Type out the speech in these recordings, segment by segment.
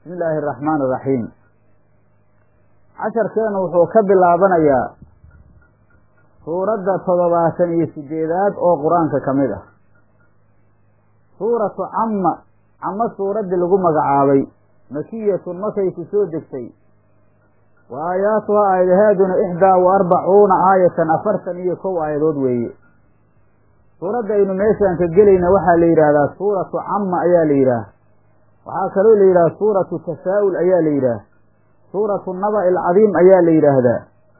bismi illaahi araxmaan iraxiim casharkeenu wuxuu ka bilaabanayaa suuradda toddobaatan iyo sideedaad oo qur-aanka ka mid ah suuratu camma cammo suuraddii lagu magacaabay makiyatun markay ku soo degtay wa aayaatuha aayadaheeduna ixdaa wa arbacuuna aayatan afartan iyo kow aayadood weeye suuradda aynu meeshaan ka gelayna waxaa la yidhaahdaa suuratu camma ayaa la yidhaah waxaa kaloo la yidhaha suuratu tasaa'ul ayaa la yidhaah suuratu naba alcadiim ayaa la yidhaahdaa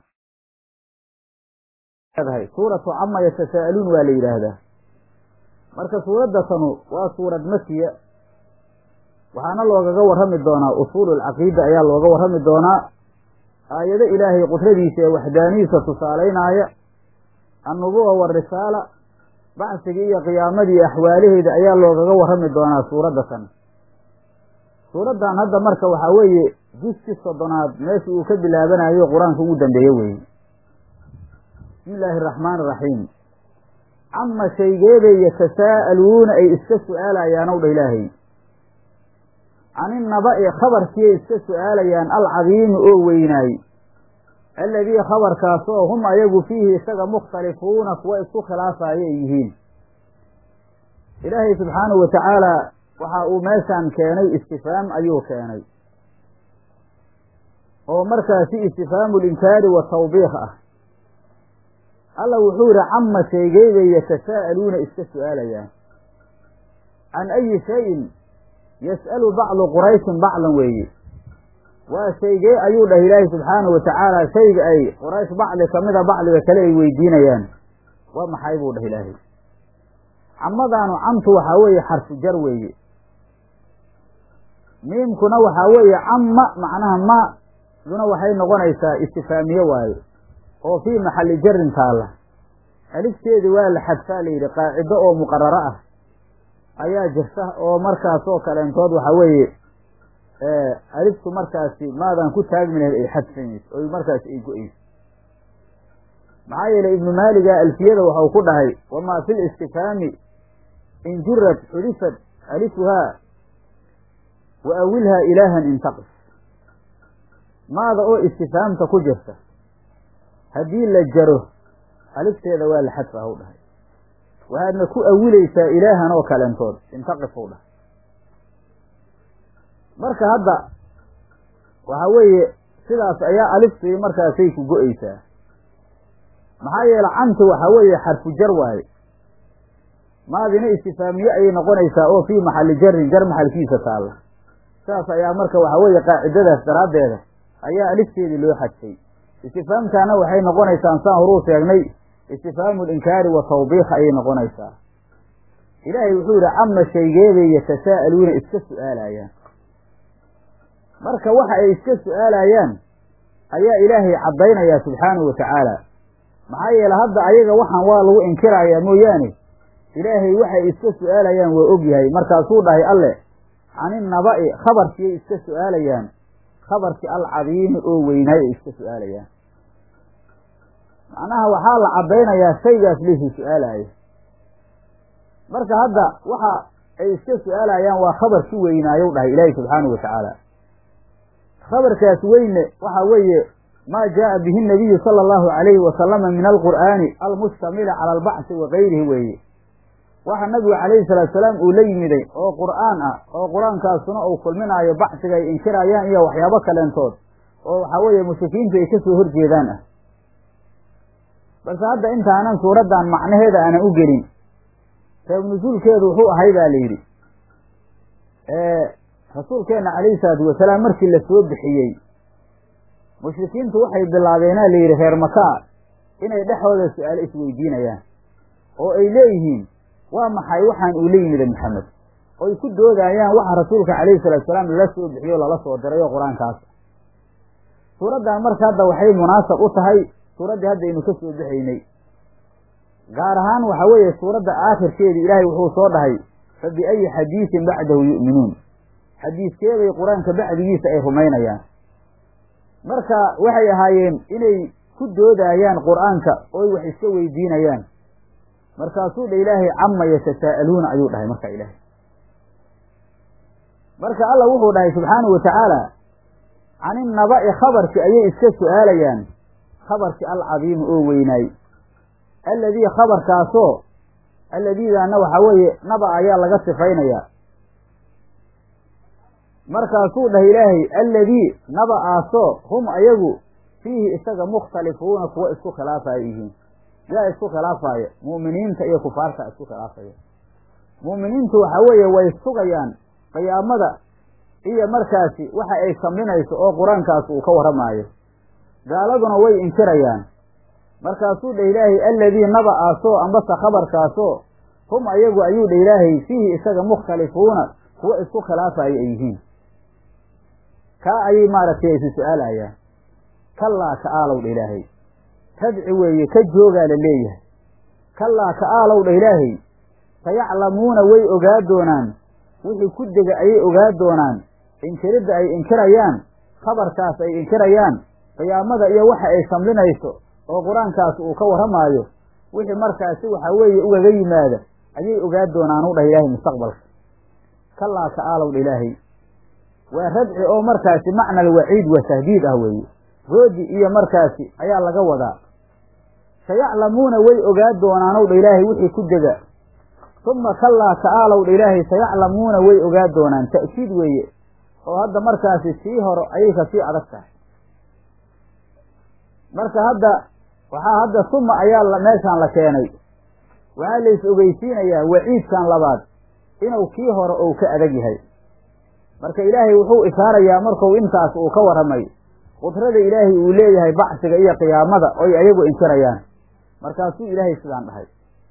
suuratu cama yatasaa'aluun waa la yidhaahdaa marka suuradda tanu waa suurad makiya waxaana loogaga warrami doonaa usuulu alcaqiida ayaa looga warrami doonaa aayado ilaahay qudradiisa ee waxdaanihiisa tusaalaynaaya annubuwa warisaala bacsigii iyo qiyaamadii axwaalaheeda ayaa loogaga warrami doonaa suuradda tan suuraddan hadda marka waxaa weeye juskii soddonaad meesha uu ka bilaabanayo qur-aanka ugu dambeeye weeye bismi illaahi araxmaan iraxiim cama shaygeebay yatasaa'aluuna ay iska su-aalayaan ow dha ilaahay caninnaba'i khabarkiiay iska su-aalayaan alcadiimi oo weynaay alladii khabarkaas oo hum ayagu fiihi isaga mukhtalifuuna kuwa isku khilaafaayo ay yihiin ilaahay subxaanahu wa tacaala waxa uu meeshaan keenay istifaam ayuu keenay oo markaasi istifhaamu linkaari wa tawbiikh ah alla wuxuu yihi cama shaygeybay yatasaa'aluuna iska su-aalayaan can ayi shayin yas'alu bacdu qurayshin bacdan weeye waa shaygee ayuu dhah ilaahi subxaanahu wa tacaala shayga ay quraysh bacdi kamida bacdiga kale ay weydiinayaan waa maxay buu dhah ilaahay camadaanu camtu waxaa weeye xarfu jar weeye miimkuna waxaa weeye camma macnaha ma duna waxay noqonaysaa istifaamiye waaye oo fii maxalli jarin taalla alifteedii waa la xadfaa la yidhi qaacido oo muqararo ah ayaa jirta oo markaas oo kaleentood waxaa weeye aliftu markaasi maadan ku taagmi lahayd ay xadfamayso oy markaasi ay go-eyso maxaa yeelay ibnu maaliga alfiyada waxau ku dhahay wamaa fi listifhaami in jurad xudifat alifuhaa wa awilhaa ilaahan intaqis maada oo istifhaamta ku jirta haddii la jaro alifteeda waa la xadfa hw dhahay waxaadna ku awilaysaa ilaahan oo kalentood intaqif hw dhahay marka hadda waxaa weeye sidaas ayaa aliftii markaasay ku go-eysaa maxaa yeele camti waxaa weeye xarfu jar waaye maadina istifaamiye ayay noqonaysaa oo fii maxalli jarin jar maxalkiisa taalla sidaas ayaa marka waxaa weeye qaacidadaas daraaddeeda ayaa alifteedii loo xadfay istifaamtaana waxay noqonaysaa saan horuu sheegnay istifhaamu linkaari wa tawbiikh ayay noqonaysaa ilaahay wuxuu yihi cama shaygeebay yatasaa'aluuna iska su-aalayaan marka waxa ay iska su-aalayaan ayaa ilaahay caddaynayaa subxaanahu wa tacaala maxaa yeele hadda ayaga waxaan waa lagu inkirayaa mooyaane ilaahay waxay iska su-aalayaan waa ogyahay markaasuu dhahay alle caninnaba'i khabarkiiyay iska su-aalayaan khabarkii alcadiimi oo weynaay ay iska su-aalayaan macnaha waxaa la caddaynayaa shaygaas laysuu su-aalayo marka hadda waxa ay iska su-aalayaan waa khabarkii weynaayow dhahay ilaahi subxaanahu wa tacaala khabarkaas weyne waxa weeye maa jaaa bihi nabiyu sala allahu calayhi wasalama min alqur'aani almustamili cala albacsi wa gayrihi weeye waxa nabigu calayhi salaatu salaam uu la yimiday oo qur'aan ah oo qur-aankaasuna uu kulminaayo bacsiga ay inkirayaan iyo waxyaabo kaleentood oo waxaa weeye mushrikiintu ay kasoo horjeedaan ah balse hadda intaanan suuraddan macnaheeda aanan u gelin reeb nusuulkeedu wuxuu ahay baa la yidhi rasuulkeenna calayhi salaatu wasalaam markii la soo bixiyey mushrikiintu waxay bilaabeena la yidhi reer makaa inay dhexooda su-aalo isweydiinayaan oo ay leeyihiin waa maxay waxaan uu la yimida maxamed oy ku doodayaan waxa rasuulka calayhi salaatu salaam lala soo bixiyo lala soo dirayo qur-aankaas suuraddan marka hadda waxay munaasab u tahay suuraddii haddaynu ka soo bixaynay gaar ahaan waxa weeye suuradda aakhirkeedii ilaahay wuxuu soo dhahay fa biayi xadiisin bacdahu yu'minuun xadiiskeeday qur-aanka bacdigiisa ay rumaynayaan marka waxay ahaayeen inay ku doodayaan qur-aanka oy wax iska weydiinayaan markaasuu dha ilaahay cama yatasaa'aluuna ayuu dhahay marka ilaahay marka alla wuxuu dhahay subxaanahu watacaala can innaba'i khabarki ayay iska su'aalayaan khabarki alcadiimi oo weynaay alladii khabarkaasoo alladiidaana waxaa weeye naba ayaa laga sifaynayaa markaasuu dhahay ilaahay alladii naba aasoo hum ayagu fiihi isaga mukhtalifuuna kuwa isku khilaafaya yihiin yaa isku khilaafaya mu'miniinta iyo kufaarta isku khilaafaya mu'miniintu waxaa weeye way sugayaan qiyaamada iyo markaasi waxa ay samlinayso oo qur-aankaas uu ka warramaayo gaaladuna way inkirayaan markaasuu dhah ilaahay alladii naba aasoo ambase khabarkaasoo hum ayagu ayuu dhah ilaahay fiihi isaga mukhtalifuuna kuwa isku khilaafaya ay yihiin kaa ayay maaragtay isu su-aalayaan kallaa ka aalow dha ilaahay tadci weeye ka joogaa la leeyahay kallaa ka aalow dha ilaahay sayaclamuuna way ogaa doonaan wixii ku dega ayay ogaa doonaan inkiridda ay inkirayaan khabarkaas ay inkirayaan qiyaamada iyo waxa ay samlinayso oo qur-aankaas uu ka warramaayo wixii markaasi waxaa weeye ugaga yimaada ayay ogaa doonaan u dhah ilaahay mustaqbalka kallaa ka aalow dha ilaahay waa radci oo markaasi macna alwaciid wa tahdiid ah weeye roodi iyo markaasi ayaa laga wadaa sayaclamuuna way ogaa doonaanow dha ilaahay wixii ku dega uma kallaa ka aalow dha ilaahay sayaclamuuna way ogaa doonaan ta'kiid weeye oo hadda markaasi sii horo ayay kasii adag tahay marka hadda waxaa hadda suma ayaa meeshaan la keenay waxaa la is ogeysiinayaa waciidkan labaad inuu kii hore ou ka adag yahay marka ilaahay wuxuu ishaarayaa marku intaas uu ka warramay qudrada ilaahay uu leeyahay bacsiga iyo qiyaamada oy ayagu inkirayaan markaasuu ilaahay sidaan dhahay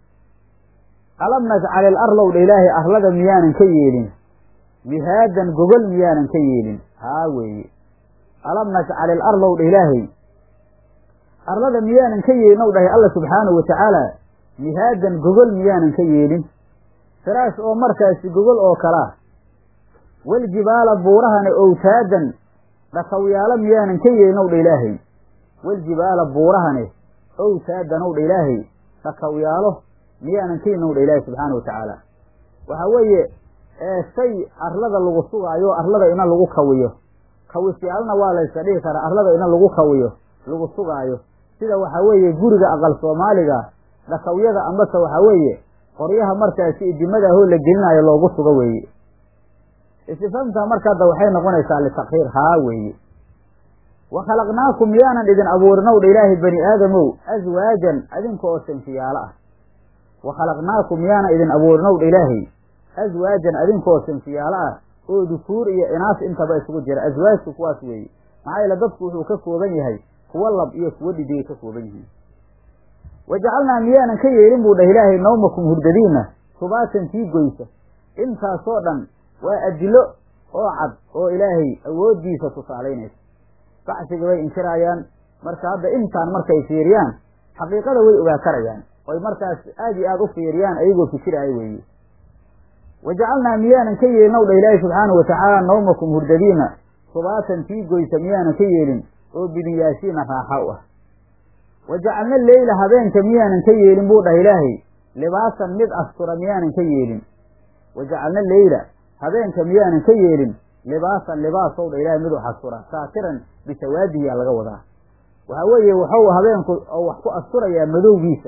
alam najcal il arlow dha ilaahay arlada miyaanan ka yeelin mihaadan gogol miyaanan ka yeelin haa weeye alam najcal il arlow dha ilaahay arlada miyaanan ka yeelin ow dhahay alla subxaanahu watacaala mihaadan gogol miyaanan ka yeelin firaash oo markaasi gogol oo kalaa waljibaala buurahana owtaadan dhakawyaalo miyaanan ka yeelin ow dha ilaahay waljibaala buurahane owtaadan ow dha ilaahay dhakawyaalo miyaanan ka yeelin ow dha ilaahay subxaana watacaala waxaa weeye shay arlada lagu sugaayo arlada ina lagu kawiyo kawisyaalna waa layska dhihi karaa arlada ina lagu kawiyo lagu sugaayo sida waxaa weeye guriga aqal soomaaliga dhakawyada ambase waxaa weeye qoryaha markaasi idimadahoo la gelinayo loogu sugo weeye istifhaamta marka hadda waxay noqonaysaa litakhiir haa weeye wa khalaqnaakum miyaanan idin abuurinow dha ilaahay bani aadamow aswaajan adinka oo sinfiyaalo ah wa khalaqnaakum miyaanan idin abuurinow dha ilaahay aswaajan adinka oo sinfiyaalo ah oo dukuur iyo inaas intaba isugu jira aswaajku kuwaas weeye maxaa yeele dadku wuxuu ka kooban yahay kuwa lab iyo kuwa dhidigay ka kooban yihiin wajacalnaa miyaanan ka yeelin buu dhah ilaahay nawmakum hurdadiinna subaatan tii goysa intaasoo dhan waa adilo oo cad oo ilaahay awooddiisa tusaalaynaysa bacsiga way inkiraayaan marka hadda intaan markay fiiriyaan xaqiiqada way ogaa karayaan oy markaas aad iyo aad u fiiriyaan ayagoo fikiraayo weeye wajacalnaa miyaanan ka yeelin ow dha ilaahay subxaanahu watacaala nawmakum hurdadiina subaatan tii goysa miyaanan ka yeelin oo bidinyaashiina raaxa u ah wajacalna leyla habeenka miyaanan ka yeelin buu dhah ilaahay libaasan mid astura miyaanan ka yeelin wajacalna leyla habeenka miyaanan ka yeelin libaasan libaasow dha ilaahay mid wax astura saatiran bisawaadihiyaa laga wadaa waxaa weeye waxau habeenku oo wax ku asturayaa madowgiisa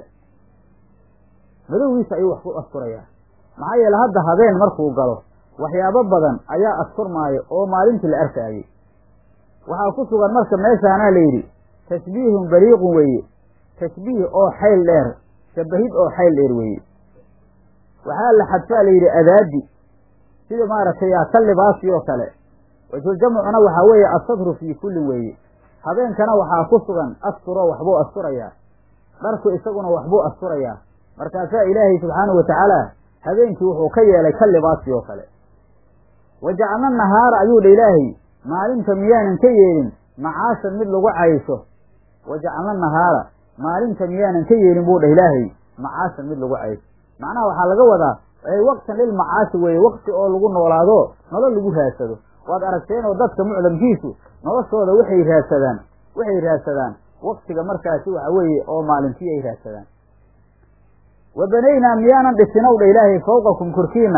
madowgiisa ayuu wax ku asturayaa maxaa yeele hadda habeen markuu galo waxyaabo badan ayaa asturmaayo oo maalintii la arkaayey waxaa ku sugan marka meeshaanaa la yidhi tashbiihun baliiqun weeye tashbiih oo xayl dheer shabahid oo xayl dheer weeye waxaa la xadfaa la yidhi adaadi sida maaragtay ka libaasi oo kale wajhuljamcuna waxaa weeye asatru fii kullin weeye habeenkana waxaa ku sugan asturoo waxbuu asturayaa dharku isaguna waxbuu asturayaa markaasaa ilaahay subxaanahu watacaala habeenkii wuxuu ka yeelay ka libaasi oo kale wajacalna nahaara ayuu dha ilaahay maalinta miyaanan ka yeelin macaashan mid lagu caysho wajacalna nahaara maalinta miyaanan ka yeelin buu dhah ilaahay macaashan mid lagu caysho macnaha waxaa laga wadaa waqtan lilmacaashi weeye waqti oo lagu noolaado nolol lagu raadsado waad aragteen oo dadka mucdamkiisu noloshooda waxay raadsadaan waxay raadsadaan waktiga markaasi waxa weeye oo maalintii ay raadsadaan wa banaynaa miyaanan dhisinow dha ilaahay fawqakum korkiina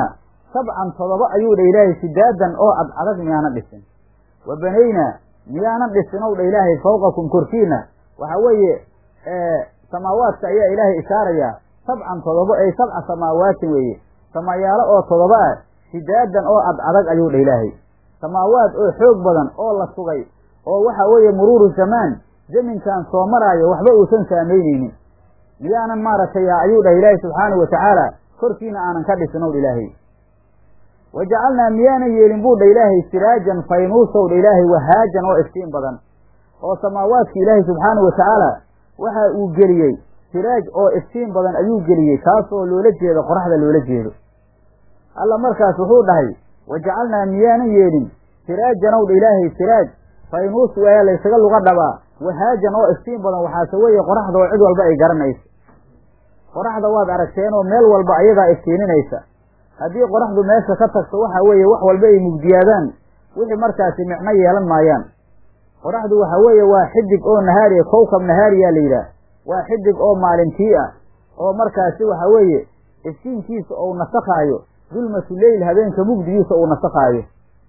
sabcan todoba ayuu dha ilaahay sidaadan oo ad adag miyaanan dhisin wa banaynaa miyaanan dhisin ow dha ilaahay fawqakum korkiina waxa weeye samaawaadka ayaa ilaahay ishaarayaa sabcan todobo ay sabca samaawaatin weeye samayaalo oo todoba ah sidaadan oo ad adag ayuu dha ilaahay samaawaad oo xoog badan oo la sugay oo waxa weeye muruuru zamaan zaminkan soo maraayo waxba uusan saamaynaynin miyaanan maaragtay ayuu dhah ilaahay subxaanahu watacaala korkiina aanan ka dhisin ow dha ilaahay wa jacalnaa miyaanan yeelin buu dha ilaahay siraajan faynuusow dha ilaahay wahaajan oo iftiin badan oo samaawaadka ilaahay subxaanahu watacaala waxa uu geliyey siraaj oo iftiin badan ayuu geliyey kaasoo loola jeedo qoraxda loola jeedo alla markaas wuxuu dhahay wa jacalnaa miyaanan yeelin siraajan ow dha ilaahay siraaj faynuus waa laysaga luga dhabaa wahaajan oo iftiin badan waxaase weeye qoraxda oo cid walba ay garanaysa qoraxda waad aragteen oo meel walba ayadaa iftiininaysa haddii qoraxdu meesha ka tagto waxa weeye wax walba ay mugdiyaadaan wixii markaasi micno yeelan maayaan qoraxdu waxa weeye waa xidig oo nahaariya kowkab nahaariyaa la yidhaah waa xidig oo maalintii ah oo markaasi waxa weeye iftiinkiisa ou nasakhaayo dulmatu leyl habeenka mugdigiisa uu nasakhaayo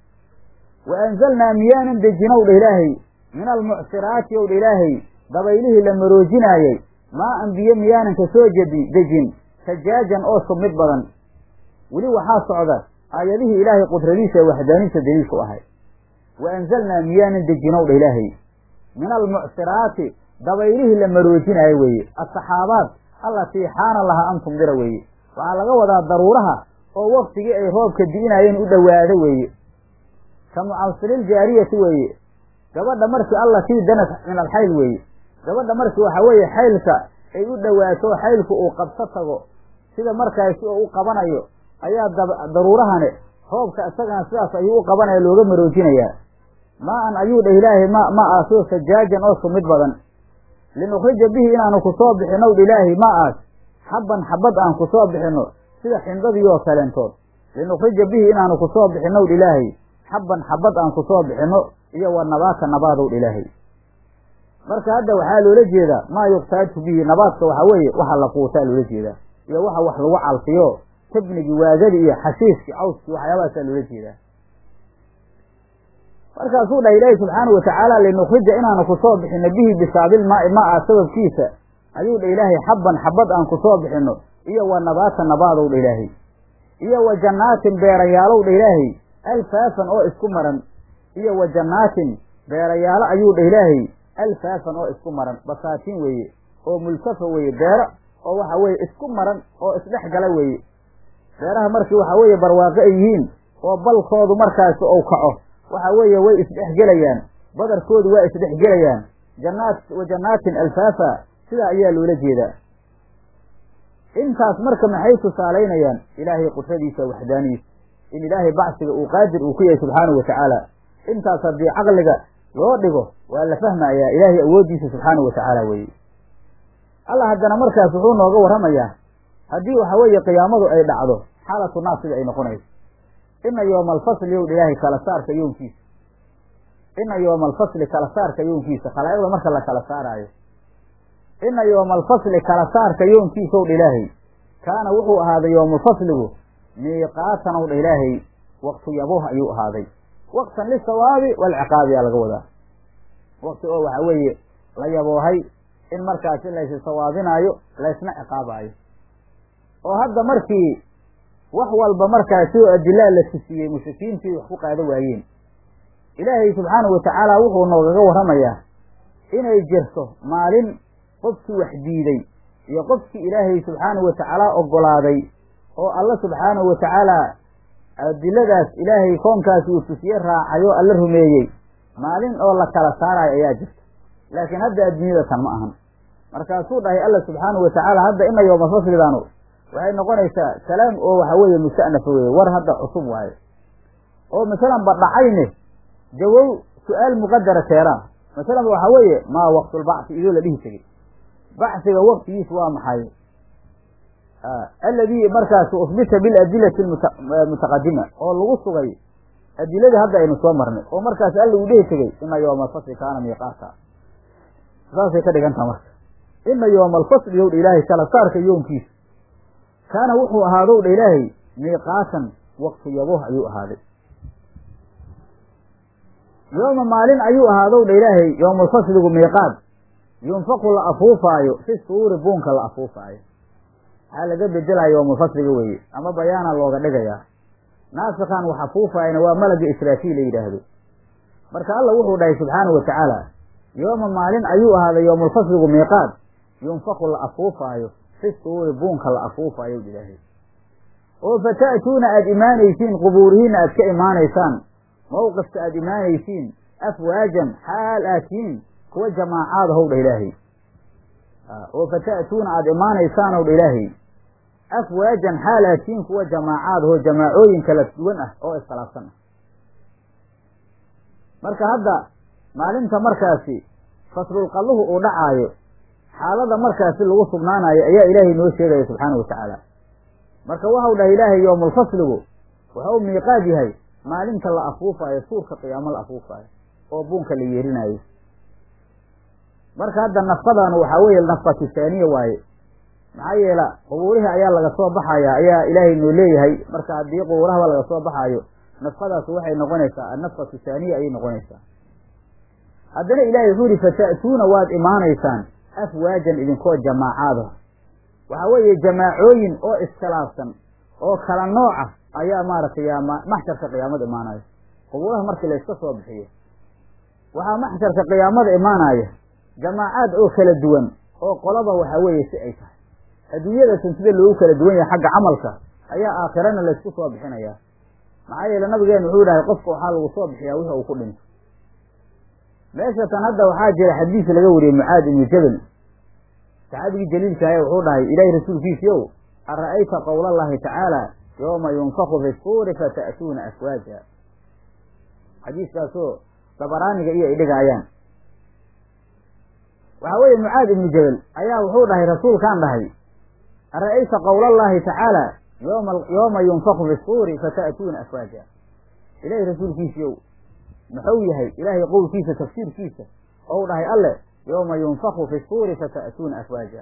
wa anzalnaa miyaanan dejinow dha ilaahay min almucsiraati ow dha ilaahay dabaylihii la maroojinaayey maa an biyo miyaanan ka soo jadi dejin sajaajan oo submid badan weli waxaa socda aayadihii ilaahay qudradiisa ee waxdaaniisa daliilku ahay wa anzalnaa miyaanan dejinow dha ilaahay min almucsiraati dabaylihii la maroojinaayo weeye asaxaabaad allatii xaana lahaa an tumdira weeye waxaa laga wadaa daruuraha oo waktigii ay roobka di'inaayeen u dhowaado weeye ka mucasiriiljaariyati weeye gabadha markii allatii danat min alxayl weeye gabadha markii waxa weeye xaylka ay u dhowaato xaylku uu qabso tago sida markaasi oo u qabanayo ayaa daruurahane roobka isagana sidaas ayuu u qabanaya looga maroojinayaa maa-an ayuu dhah ilaahay ma ma aasoo sajaajan oo sumid badan linukhrija bihi inaanu ku soo bixinow dha ilaahay ma aas xabban xabad aan ku soo bixino sida xindadii oo kaleentood linukhrija bihi inaanu ku soo bixinow dha ilaahay xabban xabad aan ku soo bixino iyo wa nabaata nabaadow dha ilaahay marka hadda waxaa loola jeedaa maa yuqtaaju bihi nabaadka waxaa weeye waxa la quutaa loola jeedaa iyo waxa wax lagu calfiyo tabnigii waagadii iyo xashiiskii cawskii waxyaabahaasaa loola jeedaa markaasuu dhahay ilaahi subxaana watacaala linukhrija inaanu ku soo bixino bihi bisaabilmaai ma-a sababkiisa ayuu dha ilaahay xabban xabad aan ku soo bixino iyo wa nabaata nabaadow dha ilaahay iyo wa jannaatin beerayaalow dha ilaahay alfaafan oo isku maran iyo wa jannaatin beerayaalo ayuu dha ilaahay alfaafan oo isku maran basaatiin weeye oo multafa weeye beero oo waxa weeye isku maran oo isdhex gala weeye beeraha markii waxa weeye barwaaqo ay yihiin oo balkoodu markaasi ou kaco waxa weeye way isdhexgelayaan badarkoodu waa isdhexgelayaan jannaat wa jannaatin alfaafa sidaa ayaa loola jeedaa intaas marka maxay tusaalaynayaan ilaahay qudradiisa waxdaaniisa in ilaahay bacsiga uu qaadir uu ku yahay subxaanahu watacaala intaas haddii caqliga loo dhigo waa la fahmayaa ilaahay awooddiisa subxaanahu watacaala weeye allah haddana markaas wuxuu nooga warramayaa haddii waxa weeye qiyaamadu ay dhacdo xaalatu naas sida ay noqonayso ina yooma alfasli yow ilaahay kala saarka yoonkiisa ina yooma alfasli kala saarka yoonkiisa khalaa'iqda marka la kala saaraayo ina yooma alfasli kala saarka yoonkiisa ow dha ilaahay kaana wuxuu ahaaday yoomulfasligu miiqaatan ow dha ilaahay waktu yabuh ayuu ahaaday waqtan lisawaabi waalciqaabi yaa laga wadaa wakti oo waxa weeye la yaboohay in markaasi laysi sawaabinaayo laysna ciqaabaayo oo hadda markii wax walba markaasi oo adilaa la tusiyey mushrikiintii wax ku qaada waayeen ilaahay subxaanahu watacaala wuxuu noogaga warramayaa inay jirto maalin qofkii wax diiday iyo qofkii ilaahay subxaanahu watacaala oggolaaday oo alla subxaanahu watacaala adiladaas ilaahay koonkaasi uu tusiye raacayoo alla rumeeyey maalin oo la kala saarayo ayaa jirta laakiin hadda adduunyada tan ma ahan markaasuu dhahay alla subxaanahu watacaala hadda ina yooma faslidaanu waxay noqonaysaa kalaam oo waxa weeye musta'nafa weeye war hadda cusub waaye oo masalan ba dhacayne jawow su-aal muqadara keeraa masalan ba waxa weeye maa waqtulbacsi idoo la dhihi tegey bacsiga waktigiis waa maxay alladii markaas usbita biladilati mutaqadima oo lagu sugay adiladii hadda aynu soo marnay oo markaas alla uu dhihi tegey ina yooma alfasli kaana miiqaata saasay ka dhigantaha marka ina yooma alfasli yow dha ilaahay kala saarka yoonkiisa kaana wuxuu ahaadow dha ilaahay miiqaatan waqtu yaboh ayuu ahaaday yooma maalin ayuu ahaadow dha ilaahay yowmulfasligu miiqaad yunfaqu la afuufaayo fi suuri buunka la afuufaayo waxaa laga bedelaya yowmulfasliga weeye ama bayaana looga dhigayaa naasikan wax afuufaayana waa malaga israafiil la yidhaahdo marka alla wuxuu dhahay subxaanahu wa tacaala yooma maalin ayuu ahaaday yowmulfasligu miiqaad yunfaku la afuufaayo fi suuri buunka la afuufaayo ilaahay oo fata'tuuna aada imaanaysiin qubuurihiinna aad ka imaanaysaan mawqifka aada imaanaysiin afwaajan xaal aad tihiin kuwa jamaacaad ahow dha ilaahay oo fata'tuuna aada imaanaysaan ow dha ilaahay afwaajan xaal aad tihiin kuwa jamaacaad ahoo jamaacooyin kala duwan ah oo iskhilaafsan ah marka hadda maalinta markaasi faslulqalluhu uu dhacaayo xaalada markaasi lagu sugnaanayo ayaa ilaahay noo sheegaya subxaana wa tacaala marka waxau dhahay ilaahay yowmulfasligu waxau miiqaad yahay maalinta la afuufaayo suurka qiyaamo la afuufaayo oo buunka la yeerinaayo marka hadda nafqadanu waxaa weeye nafqatu saaniya waaye maxaa yeela qubuurihii ayaa laga soo baxaya ayaa ilaahay noo leeyahay marka haddii qubuurahaba laga soo baxaayo nafqadaas waxay noqonaysaa annafqatu saaniya ayay noqonaysaa haddana ilaahay wuxuu yihi fata'tuuna waad imaanaysaan afwaajan idinkoo jamaacaada waxaa weeye jamaacooyin oo iskhilaafsan oo kala nooca ayaa maaragtay maxsharka qiyaamada imaanaya qubuuraha markii layska soo bixiyo waxaa maxsharka qiyaamada imaanaya jamaacaad oo kala duwan oo qolaba waxaa weeye si ay tahay adduunyadatan sida loogu kala duwan yahay xagga camalka ayaa aakhirana laysku soo bixinayaa maxaa yeele nabigeenu wuxuu dhahay qofka waxaa lagu soo bixiyaa wixi uu ku dhinto meeshatan hadda waxaa jira xadiis laga wariyey mucaad ibnu jabal saxaabigii jaliilkaaya wuxuu dhahay ilaahi rasuulkiisiiow ara'ayta qowla allahi tacaala yooma yunfaku fi suuri fata'tuuna afwaaja xadiiskaasoo dabaraaniga iyo ay dhigaayaan waxaa weeye mucaad ibnu jabal ayaa wuxuu dhahay rasuulkaan dhahay ara'ayta qowla allahi tacaala yoma yooma yunfaku fi suuri fata'tuuna afwaaja ilaahi rasuulkiisiiow muxuu yahay ilaahay qowlkiisa tafsiirkiisa ou dhahay alle yooma yunfaku fi suuri fata'tuuna afwaaja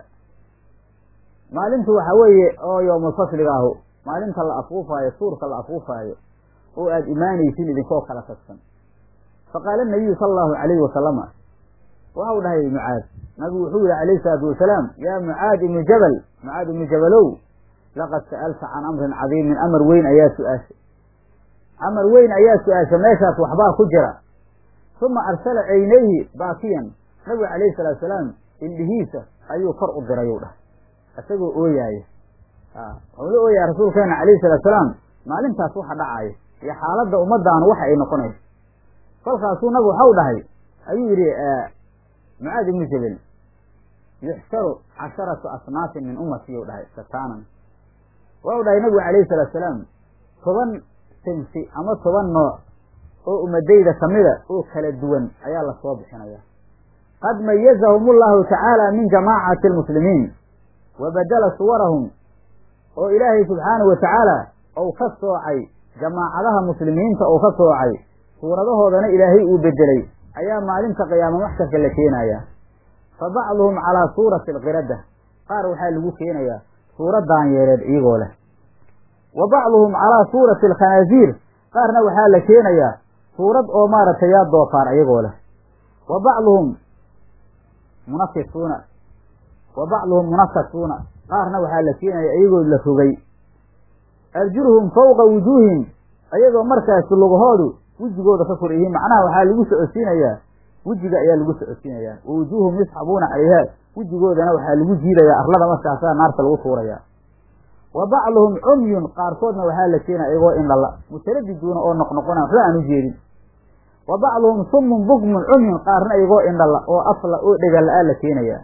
maalintu waxaa weeye oo yowmulfasliga ahu maalinta la afuufaayo suurka la afuufaayo oo aada imaanaysin idinkoo kala tagsan faqaala nabiyu sala allahu calayhi wasalama waxau dhahay mucaad nabigu wuxuu yihi calayhi salaatu wasalaam yaa mucaad ibnu jabal mucaad ibnu jabalow laqad sa'alta can amrin cadiimin amar weyn ayaa su-aashay amar weyn ayaa su-aasha meeshaas waxbaa ku jira uma arsala caynayhi baakiyan nabigu calayhi salaatu salaam indhihiisa ayuu kor u dirayuu dhahay isagoo ooyaaya wuxuu la ooyaya rasuulkeena calayhi salaatu salaam maalintaas waxa dhacaya iyo xaaladda ummadaanu waxa ay noqonayso kolkaasuu nabigu waxau dhahay ayuu yidhi mucaad ibnu jabel yuxsharu casharatu asnaafin min ummati u dhahay sataanan waxau dhahay nabigu calayhi salaatu salaam toban sinfi ama toban nooc oo ummadayda kamida oo kala duwan ayaa lasoo bixinaya qad mayazahum allahu tacaala min jamaacati almuslimiin wa badala suwarahum oo ilaahay subxaanahu wa tacaala ou ka soocay jamaacadaha muslimiinta ou ka soocay suuradahoodana ilaahay uu bedelay ayaa maalinta qiyaama maxsharka la keenaya fa bacduhum calaa suurati alqiradda qaar waxaa lagu keenayaa suurad daanyeereed iyagoo leh wa bacduhum calaa suurati alkhanaasiir qaarna waxaa la keenayaa suurad oo maaragtay yaa doofaar iyagoo leh wa bacduhum munafisuuna wa bacduhum munafasuuna qaarna waxaa la keenaya iyagoo la rogay arjuluhum fawqa wujuuhim ayagoo markaasi lugahoodu wejigooda ka kor yihiin macnaha waxaa lagu socodsiinayaa wejiga ayaa lagu socodsiinayaa wa wujuuhum yusxabuuna calayha wejigoodana waxaa lagu jiidayaa arlada markaasaa naarta lagu tuurayaa wa bacduhum cumyun qaarkoodna waxaa la keenaya iyagoo indhala mutaradiduuna oo noqnoqona waxba aan u jeedin wa bacduhum summun bukmun cumyun qaarna iyagoo indhala oo afla oo dhegala-aa la keenayaa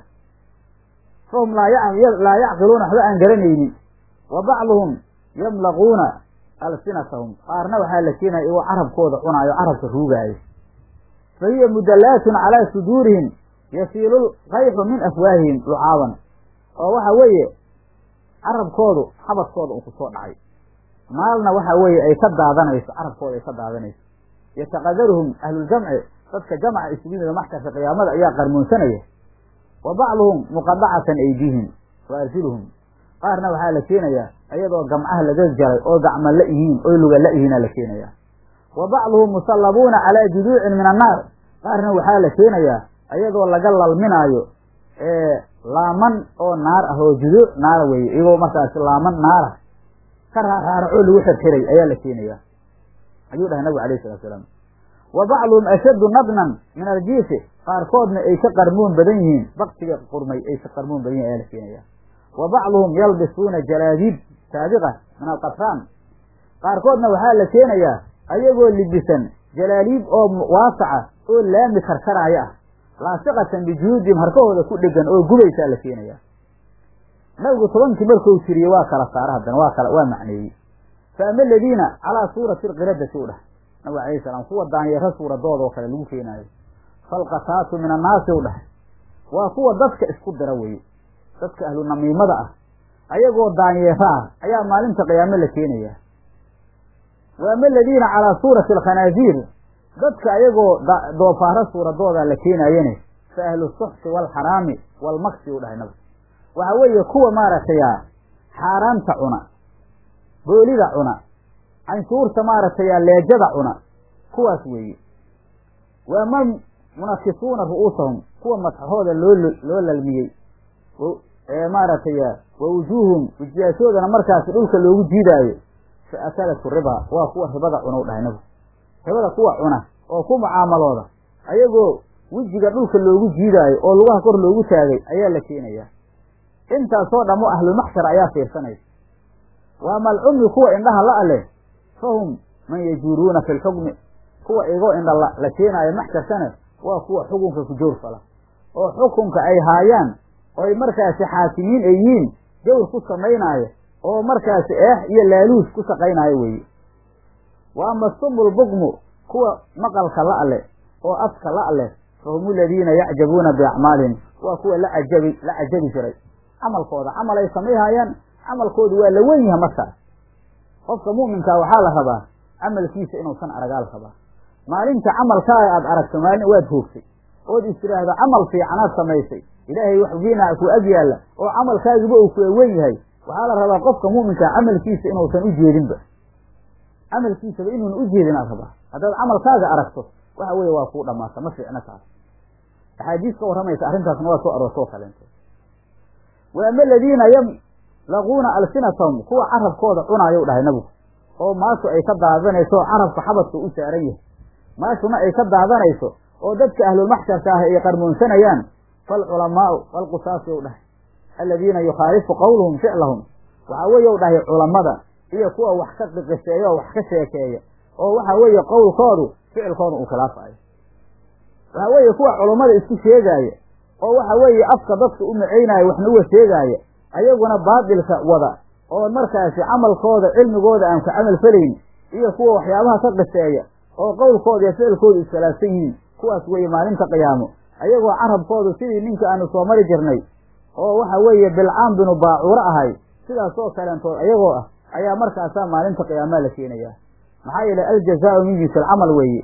fahum laa yacqiluuna waxba aan garanaynin wa bacduhum yamlaquuna alsinatahum qaarna waxaa la keenaya iyagoo carabkooda cunaayo carabka ruugaayo fa hiya mudallaatun calaa suduurihim yasiilu lkayxu min afwaahihim lucaaban oo waxa weeye carabkoodu xabadkooda uu ku soo dhacay maalna waxa weeye ay ka daadanayso carabkooda ay ka daadanayso yataqadaruhum ahluljamci dadka jamca isugu yimida maxsharka qiyaamada ayaa qarmoonsanaya wa bacduhum muqadacatan aydiihim wa arjuluhum qaarna waxaa la keenayaa ayadoo gamcaha laga jaray oo gacma la yihiin oo luga la yihiina la keenaya wa bacduhum musallabuuna calaa juduucin min annaar qaarna waxaa la keenayaa ayadoo laga lalminaayo laaman oo naar ah oo juduuc naara weeye iyagoo markaasi laaman naara ka raaraaracoo lagu xirxiray ayaa la keenaya ayuu dhahay nabigu alayh salatu salaam wa bacduhum ashaddu nadnan min aljiisi qaarkoodna ay ka qarmoon badan yihiin baktiga qurmay ay ka qarmoon badan yihin ayaa la keenaya wa bacduhum yalbisuuna jalaadiib saabiqa min alqatraan qaarkoodna waxaa la keenayaa ayagoo libisan jalaaliib oo waasaca oo laami karkaraaya ah laasiqatan bijuhuudihim harkahooda ku dhegan oo gubaysaa la keenaya nabigu tobankii markuu tiriyey waa kala saara haddana waa kala waa macneeyey fa ama aladiina calaa suurati alqiradati u dhahay nabigu alayhi salaam kuwa daanyeero suuradooda oo kale lagu keenaayo falqataatu min annaasi u dhahay waa kuwa dadka isku dira weye dadka ahlu namiimada ah ayagoo daanyeero ah ayaa maalinta qiyaamo la keenaya wa ama aladiina calaa suurati alkhanaaziir dadka ayagoo doofaaro suuradooda la keenaayene fa ahlu suxti waalxaraami waalmaksi u dhahay nabigu waxa weeye kuwa maaragtay xaaraanta cuna boolida cuna canshuurta maaragtay leejada cuna kuwaas weeye waa ma munakisuuna ru'uusahum kuwa madxahooda loo loo lalmiyey ee maaragtay wa wujuuhum wejiyaashoodana markaasi dhulka loogu jiidaayo fa akalatu riba waa kuwa ribada cuna u dhahay nabigu ribada kuwa cuna oo ku mucaamalooda ayagoo wejiga dhulka loogu jiidaayo oo lugaha kor loogu taagay ayaa la keenaya intaasoo dhamo ahlulmaxshar ayaa fiirsanaysa waa malcumi kuwa indhaha la leh fahum man yajuuruuna fi lxukmi kuwa igoo indha la keenaayo maxsharkana waa kuwa xukunka ku jawr fala oo xukunka ay haayaan oy markaasi xaakimiin ay yihiin jawr ku samaynaayo oo markaasi eex iyo laaluus ku shaqaynaayo weeye wa ama sumul bukmu kuwa maqalka la leh oo afka la leh fahum aladiina yacjabuuna biacmaalihim waa kuwa la cajabi la cajabi jiray camalkooda camal ay samayhayaan camalkoodu waa la wen yaha markaas qofka mu'minkaa waxaa la rabaa camalkiisa inuusan aragaal rabaa maalinta camalkaaga aad aragto maalin waad hoogtay ood is tiraahdo camal fiicanaad samaysay ilaahay wax wiina ku ag yaalla oo camalkaagiba uu ku wen yahay waxaa la rabaa qofka mu'minkaa camalkiisa inuusan u jeedinba camalkiisaba inuuna u jeedin aad rabaa haddaad camalkaaga aragto waxa weeye waa kuu dhamaata ma fiicna taas axaadiis ka warramaysa arrintaasna waa soo aroortoo kaleento wa ama aladiina yamlaquuna alsinatahum kuwa carabkooda cunaayo dhahay nabigu oo maashu ay ka daadanayso oo carabka xabadka u saaran yahay maashuna ay ka daadanayso oo dadka ahlulmaxsharka ah ay qarmoonsanayaan falculamaau walqusaasi u dhahay aladiina yukhaalifu qowluhum ficlahum waxaa weeye u dhahay culammada iyo kuwa wax ka qiqiseeya oo wax ka sheekeeya oo waxa weeye qowlkoodu ficilkooda uu khilaafayo waxa weeye kuwa culummada isku sheegaaya oo waxa weeye afka dadka u macaynaayo waxna uga sheegaaya ayaguna baadilka wada oo markaasi camalkooda cilmigooda aan ka camal felayn iyo kuwa waxyaabaha ka qiseeya oo qowlkooda iyo ficilkooda iskhilaafsan yihiin kuwaas weeye maalinta qiyaamo ayagoo carabkoodu sidii ninka aanu soo mari jirnay oo waxa weeye bilcaam binu baacuuro ahay sidaasoo kaleentood ayagoo ah ayaa markaasaa maalinta qiyaamaa la keenayaa maxaa yeelay aljazaau min jinsi alcamal weeye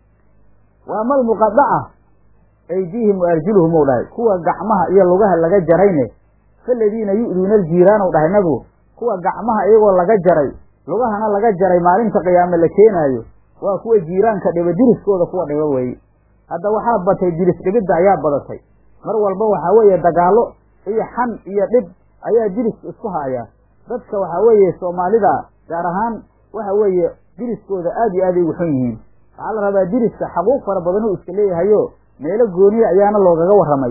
waa mal muqadaca aydiihim wa arjuluhum ou dhahay kuwa gacmaha iyo lugaha laga jarayne faladiina yu'duuna aljiiraan ou dhahay nabigu kuwa gacmaha iyagoo laga jaray lugahana laga jaray maalinta qiyaame la keenaayo waa kuwa jiiraanka dhiba diriskooda kuwa dhiba weeye hadda waxaa batay diris dhibidda ayaa badatay mar walba waxaa weeye dagaallo iyo xan iyo dhib ayaa diriska isku haaya dadka waxaa weeye soomaalida gaar ahaan waxa weeye diriskooda aad iyo aad ay ugu xun yihiin waxaa la rabaa diriska xaquuq fara badan uu iska leeyahayo meelo gooniya ayaana loogaga warramay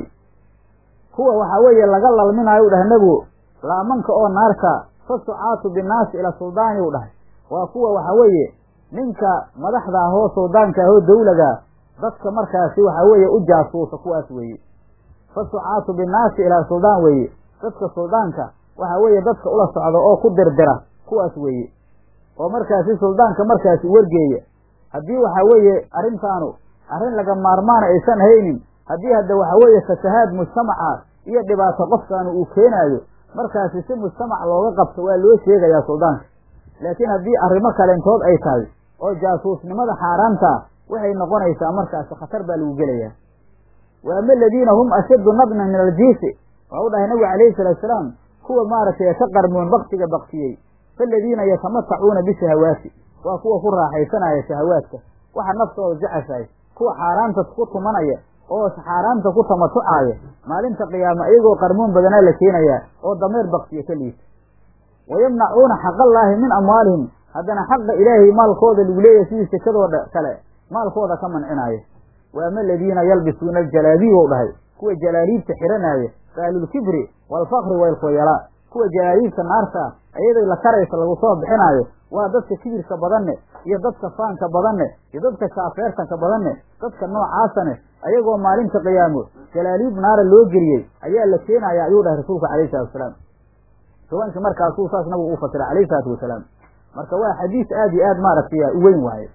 kuwa waxaa weeye laga lalminaayo u dhahay nebigu laamanka oo naarka fasucaatu binnaasi ila suldaani u dhahay waa kuwa waxaa weeye ninka madaxda ahoo suldaanka ahoo dawlaga dadka markaasi waxaa weeye u jaasuusa kuwaas weeye fasucaatu binnaasi ilaa suldaan weeye dadka suldaanka waxaa weeye dadka ula socda oo ku dirdira kuwaas weeye oo markaasi suldaanka markaasi wargeeya haddii waxaa weeye arrintaanu arrin laga maarmaana aysan haynin haddii hadda waxaa weeye fasahaad mujtamaca iyo dhibaato qofkaanu uu keenaayo markaasi si mujtamac looga qabto waa loo sheegayaa suldaanka laakiin haddii arrimo kaleentood ay tahay oo jaasuusnimada xaaraanta waxay noqonaysaa markaasi khatar baa lagu gelayaa wa ama aladiina hum ashaddu nadnan min aljiisi waa u dhahay nabigu calayhi salaatu salaam kuwa maaragtay ka qarmoon baktiga baktiyey faaladiina yatamatacuuna bishahawaati waa kuwa ku raaxaysanaya shahawaadka waxa naftooda jeceshahay kuwa xaaraanta ku tumanaya oo xaaraanta ku tamatucaaya maalinta qiyaama iyagoo qarmoon badanaa la keenayaa oo dameer baktiya ka liita wayamnacuuna xaqallaahi min amwaalihim haddana xaqa ilaahay maalkooda lagu leeyahay sidii sekadooda kale maalkooda ka mancinaayo wa ama aladiina yalbisuuna aljalaabiib ou dhahay kuwa jalaaliibta xidhanaaya faalulkibri waalfakri waylkhuyalaa kuwa jalaaliibta naarta iyadoo la karaysa lagu soo bixinaayo waa dadka kibirka badanne iyo dadka faanka badanne iyo dadka shaafeertanka badanne dadka noocaasane ayagoo maalinta qiyaamo jalaaliib naara loo geliyey ayaa la keenaya ayuu dhahay rasuulka calayhi salatu wasalaam haweenka markaasuu saas nabigu u fasiray calayhi salaatu wasalaam marka waa xadiis aad iyo aad maaragtay u weyn waaye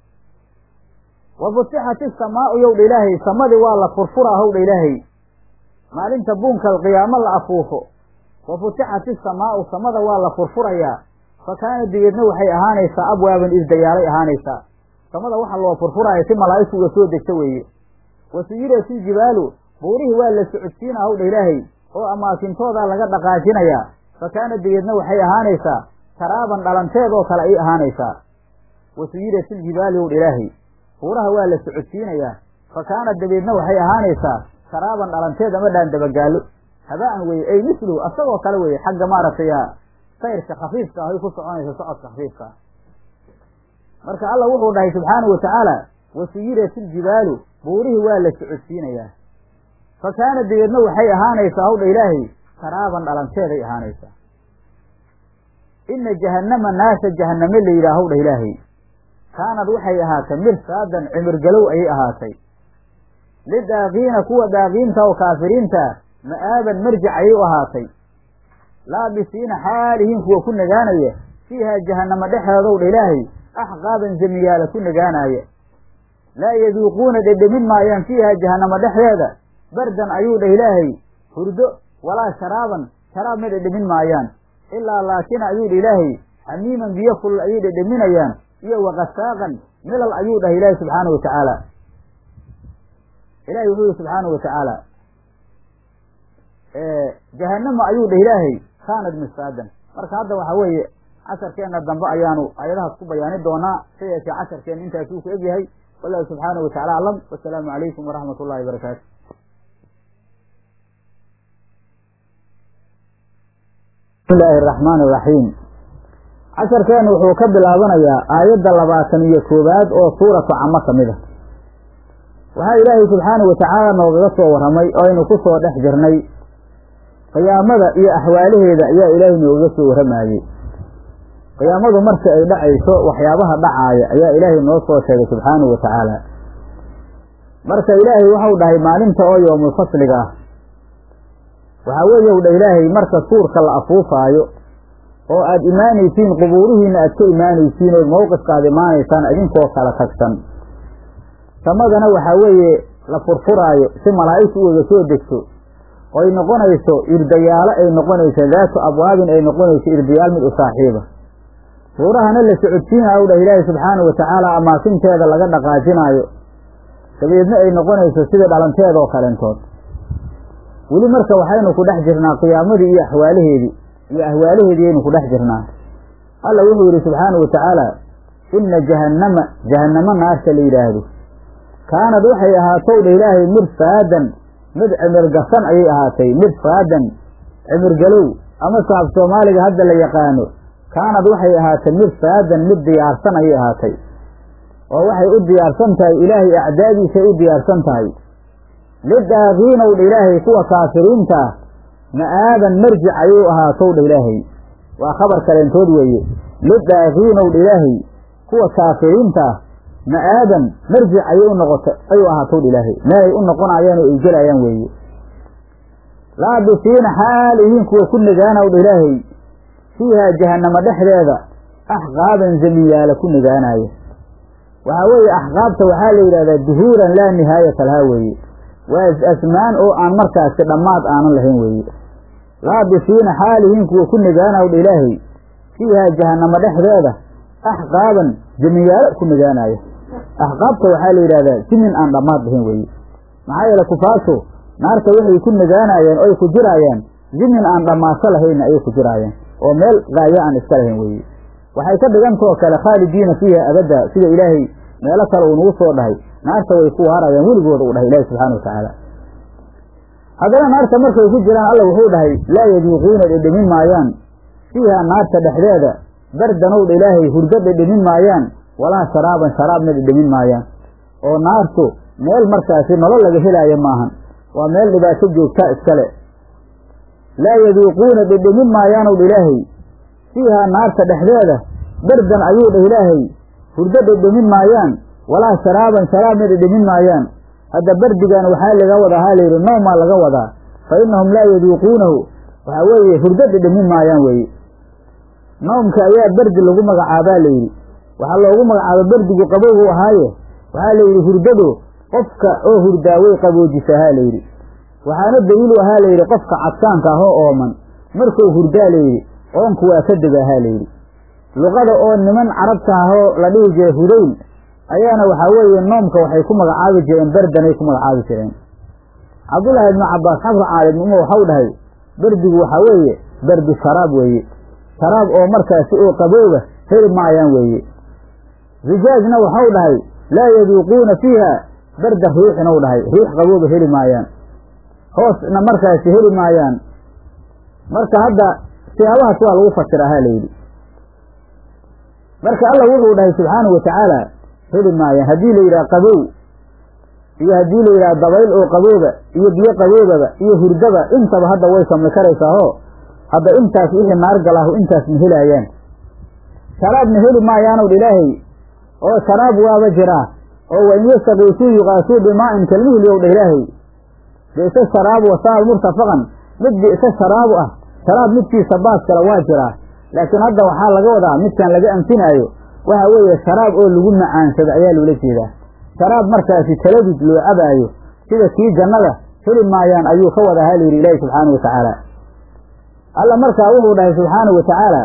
wa futixat isamaau yowdha ilaahay samadii waa la furfuraa howdha ilaahay maalinta buunka qiyaamo la afuufo wa futixat isamaau samada waa la furfurayaa fa kaana dibeedna waxay ahaanaysaa abwaaban isdayaalay ahaanaysaa samada waxa loo furfuraya si malaa'igtu uga soo degta weeye wa suyirat iljibaalu buurihii waa la socodsiina howdha ilaahay oo amaakintoodaa laga dhaqaajinayaa fa kaana dibeedna waxay ahaanaysaa taraaban dhalanteed oo kale ayay ahaanaysaa wa suyirat iljibaali howdha ilaahay buuraha waa la socodsiinayaa fa kaana dabeedna waxay ahaanaysaa taraaban dhalanteed ama dhaan dabagaallo habaan weye ay mislu asagoo kale weye xagga maaragtay sayrka khafiifka ah ay ku soconaysa socodka khafiifka ah marka alla wuxuu dhahay subxaana wa tacaala wa suyirat iljibaalu buurihii waa la socodsiinayaa fa kaana dabeedna waxay ahaanaysaa hawdha ilaahay taraaban dhalanteeday ahaanaysaa ina jahannama naasa jahanname la yidhaah hawdha ilaahay kaanad waxay ahaatay mirsaadan cimirgalow ayay ahaatay lidaaqiina kuwa daaqiinta oo kaafiriinta ma'aaban marjic ayay u ahaatay laabisiina xaalihiin kuwa ku nagaanaya fiihaa jahannama dhexeedow dha ilaahay axqaaban jamiyaala ku nagaanaya laa yaduuquuna dhedhemin maayaan fiihaa jahannama dhexdeeda bardan ayuu dhah ilaahay hurdo walaa sharaaban sharaab ma dhedhemin maayaan ilaa laakina ayuu dha ilaahay xamiiman biyo kulul ayay dhedheminayaan iyo wakasaaqan milal ayuu dhahay ilaahi subxaana wa tacaala ilahi wuxuu yihi subxaana wa tacaala jahanama ayuu dhah ilaahay kaanad misaadan marka hadda waxa weeye casharkeenna dambe ayaanu ayadahaas ku bayaani doonaa sa yeeshee casharkeenna intaasuu ku egyahay wallahu subxaana wa tacala aclam wasalaamu calaykum waraxmat ullahi barakaatu bismi illaahi araxmaan iraxiim casharkeennu wuxuu ka bilaabanayaa aayadda labaatan iyo koowaad oo suuratu camo ka mid a waxaa ilaahay subxaana wa tacaala noogaga soo warramay oo aynu ku soo dhex jirnay qiyaamada iyo axwaalaheeda ayaa ilaahay noogaga soo warramayey qiyaamadu marka ay dhacayso waxyaabaha dhacaaya ayaa ilaahay noo soo sheegay subxaanahu wa tacaala marka ilaahay waxau dhahay maalinta oo yoomul fasliga ah waxaa weeye u dha ilaahay marka suurka la afuufaayo oo aada imaanaysiin qubuurihiina aad ka imaanaysiin ood mawqifkaad imaanaysaan idinkoo kala tagsan samadana waxaa weeye la furfuraayo si malaa'igtu u wada soo degto oy noqonayso irdayaalo ay noqonayso daatu abwaabin ay noqonayso irdayaal mid u saaxiiba buurahana la socodsiinaayo u dhah ilaahay subxaanahu wa tacaala amaakinteeda laga dhaqaajinaayo dabeedna ay noqonayso sida dhalanteeda oo kaleentood weli marka waxaynu ku dhex jirnaa qiyaamadii iyo axwaalaheedii iyo ahwaalaheedii aynu ku dhex jirnaa alla wuxuu yidhi subxaana wa tacaala inna jahannama jahannamo naarta la yidhaahdo kaanad waxay ahaatow dha ilaahay mirsaadan mid cimirgasan ayay ahaatay mirsaadan cimirgalow ama saab soomaaliga hadda la yaqaano kaanad waxay ahaatay mirsaadan mid diyaarsan ayay ahaatay oo waxay u diyaarsan tahay ilaahay acdaadiisay u diyaarsan tahay lidaaqiinow dha ilaahay kuwa kaafiriinta ah ma'aaban marjic ayuu ahaatow dha ilaahay waa khabar kaleentood weeye lidaaqiinow dha ilaahay kuwa kaafiriinta ah ma'aaban marjic ayay u noqota ayuu ahaatow dha ilaahay meelay u noqonayaan oo ay gelayaan weeye laabisiina xaal ihiin kuwa ku nagaanaw dha ilaahay fiihaa jahannamo dhexdeeda axqaaban zamiyaala ku nagaanaya waxaa weeye axqaabta waxaa la yidhahdaa duhuuran laa nihaayata lahaa weeye waa is-asmaan oo aan markaasi dhammaad aanan lahayn weeye laabisiina xaalihiin kuwa ku nagaanaw dha ilaahay fiihaa jahannamo dhexdeeda axqaaban jamiyaalo ku nagaanaya axqaabta waxaa la yidhahdaa simin aan dhammaad lahayn weeye maxaa yeele kufaartu naarta waxay ku nagaanayeen oy ku jiraayaan zimin aan dhammaaso lahayna ayay ku jiraayeen oo meel qaayo aan iska lahayn weeye waxay ka dhigantoo kale khaalidiina fiiha abadda sida ilaahay meelo kale uu nagu soo dhahay naarta way ku waarayaan weligooda uu dhahay ilaahi subxana watacaala haddana naarta markay ku jiraan alla wuxuu dhahay laa yaduuquuna dhedhemin maayaan fiiha naarta dhexdeeda bardanowdha ilaahay hurdo dhedhemin maayaan walaa sharaaban sharaabna dhedhemin maayaan oo naartu meel markaasi nolol laga helaayo maahan waa meel dhibaato joogtaa iskale laa yaduuquuna dhedhemin maayaanowdha ilaahay fiihaa naarta dhexdeeda bardan ayuu dhah ilaahay hurdo dhedhemin maayaan walaa sharaaban sharaabna dhedhemin maayaan hadda bardigan waxaa laga wadaa haa layidhi noomaa laga wadaa fa innahum laa yaduuquunahu waxaa weeye hurdo dhedhemin maayaan weeye noomka ayaa berdi lagu magacaabaa layidhi waxaa loogu magacaaba berdigu qabowgu ahaaye waxaa layidhi hurdadu qofka oo hurdaa way qaboojisa haa layidhi waxaana daliilu ahaa layidhi qofka cadsaanka ah oo ooman markuu hurdaa layidhi oonku waa ka dega haa layidhi luqada oo niman carabta ahoo la dhihi jiray hudayl ayaana waxaa weeye noomka waxay ku magacaabi jireen berdanay ku magacaabi jireen cabdullaahi ibnu cabbaas xafru caalimnimo waxau dhahay berdigu waxaa weeye berdu sharaab weeye sharaab oo markaasi oo qabooba heli maayaan weeye rijaajna waxau dhahay laa yaduuquuna fiiha barda riixin ou dhahay riix qabooba heli maayaan hoosna markaasi heli maayaan marka hadda siyaabahaas waa lagu fasira ha layidhi marka alla wuxuu dhahay subxaanahu watacaala heli maayaan haddii la yidhaha qabow iyo haddii la yidhaha dabayl oo qabooba iyo biyo qaboobaba iyo hurdaba intaba hadda way sami karaysaao hadda intaas wixii naar galaahu intaas ma helaayaan sharaabna heli maayaanow dha ilaahay oo sharaab waaba jiraa oo wain yastakiisuu yuqaasuu bimaa'in kalmuhli ow dha ilaahay bi'sa sharaabu wasaal murtafaqan mid bi'sa sharaabu ah sharaab midkiisa baas kale waa jiraa laakiin hadda waxaa laga wadaa midkan laga anfinaayo waxa weeye sharaab oo lagu macaansado ayaa loola jeedaa sharaab markaasi taladud loo cabaayo sida kii jannada heli maayaan ayuu ka wadaa ha layidhi ilaahi subxaanahu watacaala alla markaa wuxuu dhahay subxaanahu watacaala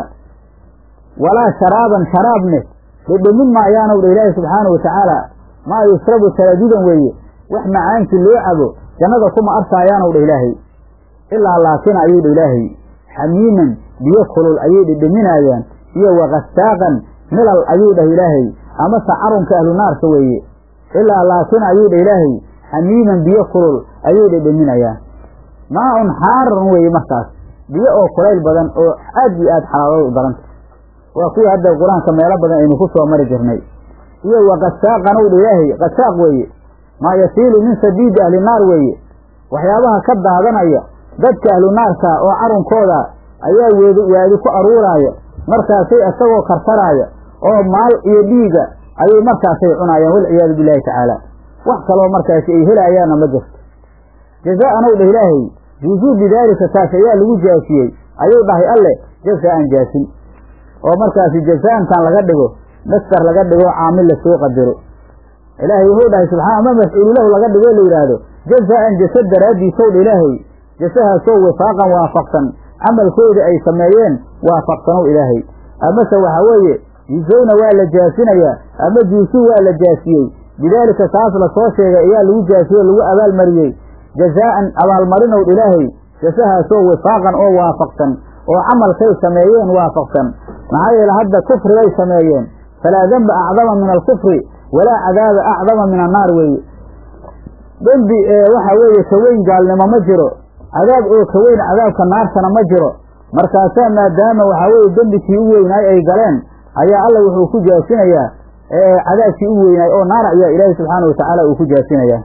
walaa sharaaban sharaabne dhedhemin maayaanow dha ilaahi subxaanahu watacaala maa yushrabu taladudan weeye wax macaankii loo cabo jannada kuma arkaayaanow dha ilaahay ilaa laakina ayuu dha ilaahay xamiiman biyo kulul ayay dhedheminaayaan iyo wakastaaqan milal ayuu dhah ilaahay amase carunka ahlu naarka weeye ilaa laakin ayuu dha ilaahay xamiiman biyo kulul ayay dhedheminayaan maa-un xaaran weeye markaas biyo oo kulayl badan oo aad iyo aad xalaalood u daranta waa kuwii hadda qur-aanka meelo badan aynu ku soo mari jirnay iyo wakasaaqanow dha ilaahay kasaaq weeye maa yasiilu min sabiidi ahli naar weeye waxyaabaha ka daadanaya dadka ahlu naarka oo carunkooda ayaa weedi waadi ku aruuraaya markaasay isagoo kartaraaya oo maal iyo dhiiga ayay markaasay cunaayaan walciyaadu billahi tacaala wax kaloo markaasi ay helaayaanna ma jirto jazaa'anow dhah ilaahay juuzuu bidaalika taas ayaa lagu jaasiyey ayuu dhahay alle jazaan jaasin oo markaasi jazaantan laga dhigo mastar laga dhigo caamil la soo qadiro ilaahay wuxuu dhahay subxana ama mafcuulu lahu laga dhigo la yidhaahdo jazaan jasad daraaddiisow dha ilaahay jasahaasoo wifaaqan waafaqsan camalkoodii ay sameeyeen waafaqsanow ilaahay amase waxa weeye yujowna waa la jaasinayaa ama juusuu waa la jaasiyey bidaalika taas la soo sheegay ayaa lagu jaasiyey o lagu abaalmariyey jazaa'an abaalmarinow ilaahay jasahaasoo wifaaqan oo waafaqsan oo camalkay sameeyeen waafaqsan maxaa yeele hadda kufri bay sameeyeen falaa demba acdama min alkufri walaa cadaaba acdama min annaar weeye dembi waxa weeye ka weyn gaalnimo ma jiro cadaab oo ka weyn cadaabka naartana ma jiro markaasaa maadaama waxaa weeye dembikii u weynaay ay galeen ayaa alla wuxuu ku jaasinayaa cadaabkii u weynaay oo naar ayaa ilaahi subxaana watacaala uu ku jaasinayaa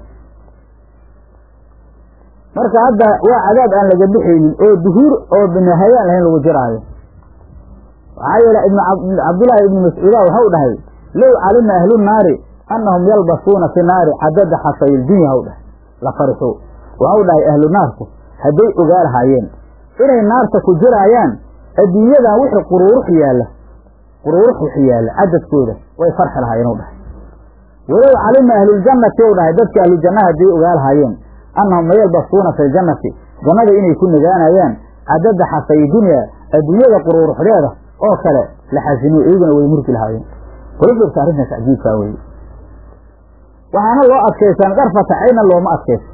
marka hadda waa cadaab aan laga bixaynin oo duhuur oo binahayaan lahayn lagu jiraayo maxaa yeele ibn cabdullaahi ibni mascuuda waxau dhahay low calima ahlu naari annahum yalbasuuna fi naari cadada xasayildunya haw dhahay la farixo waxau dhahay ahlu naarku hadday ogaa lahaayeen inay naarta ku jiraayaan adduunyadan wixii quruurux yaalla quruurux wixi yaalla cadadkooda way farxi lahaayeen u dhahay walow calima ahluljannati ou dhahay dadka ahlujannaha hadday ogaa lahaayeen annahum mayalbasuuna fi ljannati jannada inay ku nagaanayaan cadada xasayi dunya adduunyada quruuruxdeeda oo kale la xasiniyo iyaguna way murgi lahaayeen kulufirka arrintaas cajiibkaa weye waxaana loo adkaysan qarfata cayna looma adkaysan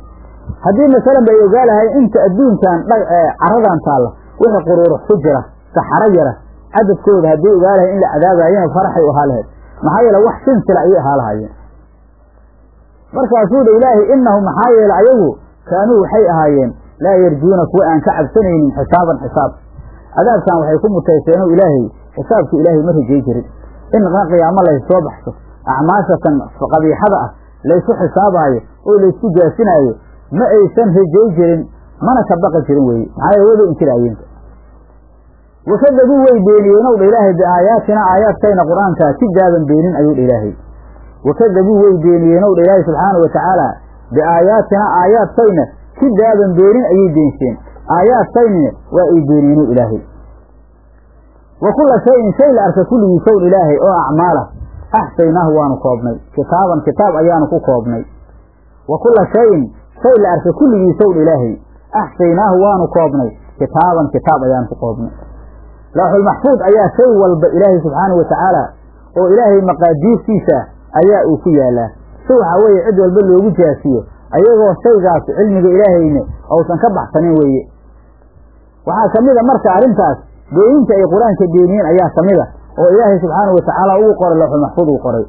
haddii masalan bay ogaa lahayn inta adduunkan caradan taalla wixii quruurux ku jira saxaro yara cadadkooda haddii ogaa lahayn in la cadaabayana faraxay u ahaa lahayd maxaa yeele wax sinsila ayay ahaa lahaayeen markaasuu dha ilaahay inahum maxaa yeele ayagu kaanuu waxay ahaayeen laa yarjuuna kuwa aan ka cabsanaynin xisaaban xisaab cadaabkan waxay ku mutayseen ilaahay xisaabka ilaahay ma rajay jirin in qiyaamo laysoo baxso acmaashatan qabiixada ah laysu xisaabaayo oo laysku jaasinaayo ma aysan rajay jirin mana ka baqi jirin weye maxaa yeele wada inkiraayeen wakadabuu way beeniyeenow dha ilaahay biaayaatina aayaadkayna qur-aankaa si gaaban beenin ayuu dha ilaahay wakadabuu way beeniyeenow dha ilaahay subxaanau watacaala biaayaatina aayaadkayna si gaaban beenin ayay beenseen aayaadkaynina waa ay beeniyeenow ilaahay wa kulla shayin shay la arka kulligiisown ilaahay oo acmaala axsaynaahu waanu koobnay kitaaban kitaab ayaanu ku koobnay wa kulla shayin shay la arka kulligiisown ilaahay axsaynaahu waanu koobnay kitaaban kitaab ayaanu ku koobnay laaxulmaxfuud ayaa shay walba ilaahay subxaanau watacaala oo ilaahay maqaadiirtiisa ayaa uu ku yaalaa si waxaa weeye cid walba loogu jaasiyo ayagoo shaygaas cilmiga ilaahayna uusan ka baxsanin weeye waxaa ka mida marka arrintaas beeninta ay qur-aanka beeniyeen ayaa ka mida oo ilaahay subxaanau watacaala ugu qoray lawxulmaxfuud uu qoray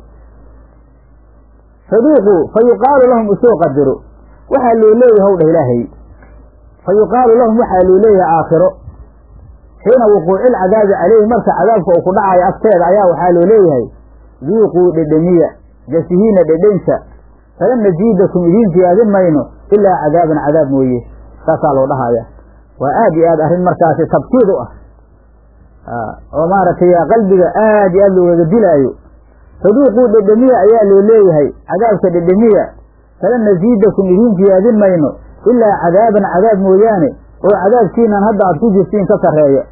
saduuqu fa yuqaalu lahum usoo qadaro waxaa loo leeyahay hw dhah ilaahay fa yuqaalu lahum waxaa loo leeyahay aakhiro xiina wuquuci lcadaabi calayhi marka cadaabka uu ku dhacayo agteeda ayaa waxaa loo leeyahay duuquu dhedhemiya jasihiina dhedhensa falan najiidakum idiin siyaadin mayno ilaa cadaaban cadaab mooye saasaa loo dhahaya waa aad iyo aad arrin markaasi tabkiid u ah oo maaragtay qalbiga aad iyo aad loogaga dilaayo saduuquu dhedhemiya ayaa loo leeyahay cadaabka dhedhemiya falan najiidakum idiin siyaadin mayno ilaa cadaaban cadaab mooyaane oo cadaabkiinan hadda aad ku jirtiin ka sarreeya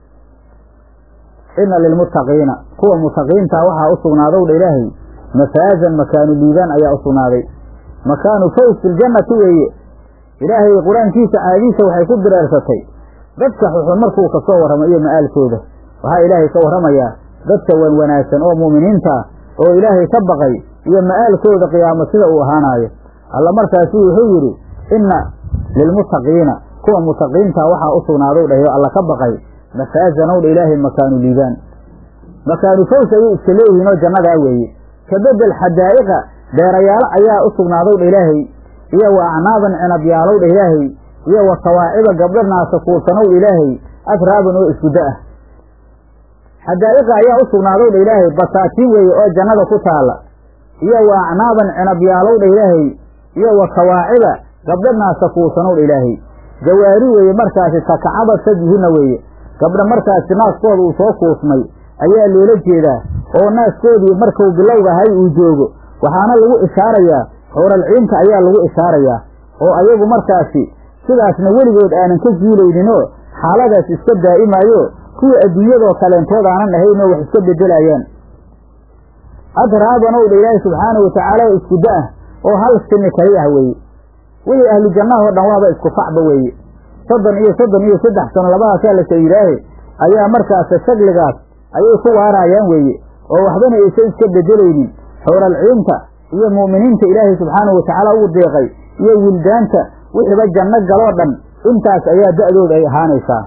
ina lilmuttaqiina kuwa mutaqiintaa waxaa u sugnaadow dha ilaahay mafaazan makaanu liibaan ayaa u sugnaaday makaanu faws filjannati weeye ilaahay qur-aankiisa caadiisa waxay ku direersatay dadka xuxun markuu ka soo warramo iyo ma'aalkooda waxaa ilaahay ka warramayaa dadka wan wanaagsan oo mu'miniinta oo ilaahay ka baqay iyo ma'aalkooda qiyaamo sida uu ahaanaayo alla markaasu wuxuu yidhi inna lilmuttaqiina kuwa mutaqiinta waxaa u sugnaadow dhayo alla ka baqay mafaazanow dha ilaahay makaanu liibaan makaanu faws ayay iska leeyihiin oo jannadaa weeye ka bedel xadaa'iqa beerayaalo ayaa u sugnaadow dha ilaahay iyo wa acnaaban cinabyaalow dha ilaahay iyo wa sawaaciba gabdho naasa kuulsanow dha ilaahay atraaban oo isguddo ah xadaa'iqa ayaa u sugnaadow dha ilaahay basaatiin weeye oo jannada ku taalla iyo wa acnaaban cinabyaalow dha ilaahay iyo wa sawaaciba gabdho naasa kuulsanow dha ilaahay jawaari weeye markaasi takacabad sajihina weeye gabdha markaasi naaskooda uu soo kuusmay ayaa loola jeedaa oo naaskoodii markuu bilowgahay uu joogo waxaana lagu ishaarayaa howralciinta ayaa lagu ishaarayaa oo ayagu markaasi sidaasna weligood aanan ka zuulayninoo xaaladaas iska daa'imaayo kuwa adduunyadoo kaleentood aanan ahaynoo wax iska beddelayaan adraabanow dha ilaahi subxaanahu watacaala oo iskuda ah oo hal sini kali ah weeye wixii ahlu jannahoo dhan waaba isku facba weeye soddon iyo soddon iyo saddex sano labadaasaa la sayidaahe ayaa markaasa shagligaas ayay ku waaraayaan weeye oo waxbana aysan iska bedelaynin xowralciinta iyo mu'miniinta ilaahay subxaanahu watacaala ugu deeqay iyo wildaanta wixiiba janno galoo dhan intaas ayaa da'dooda ay ahaanaysaa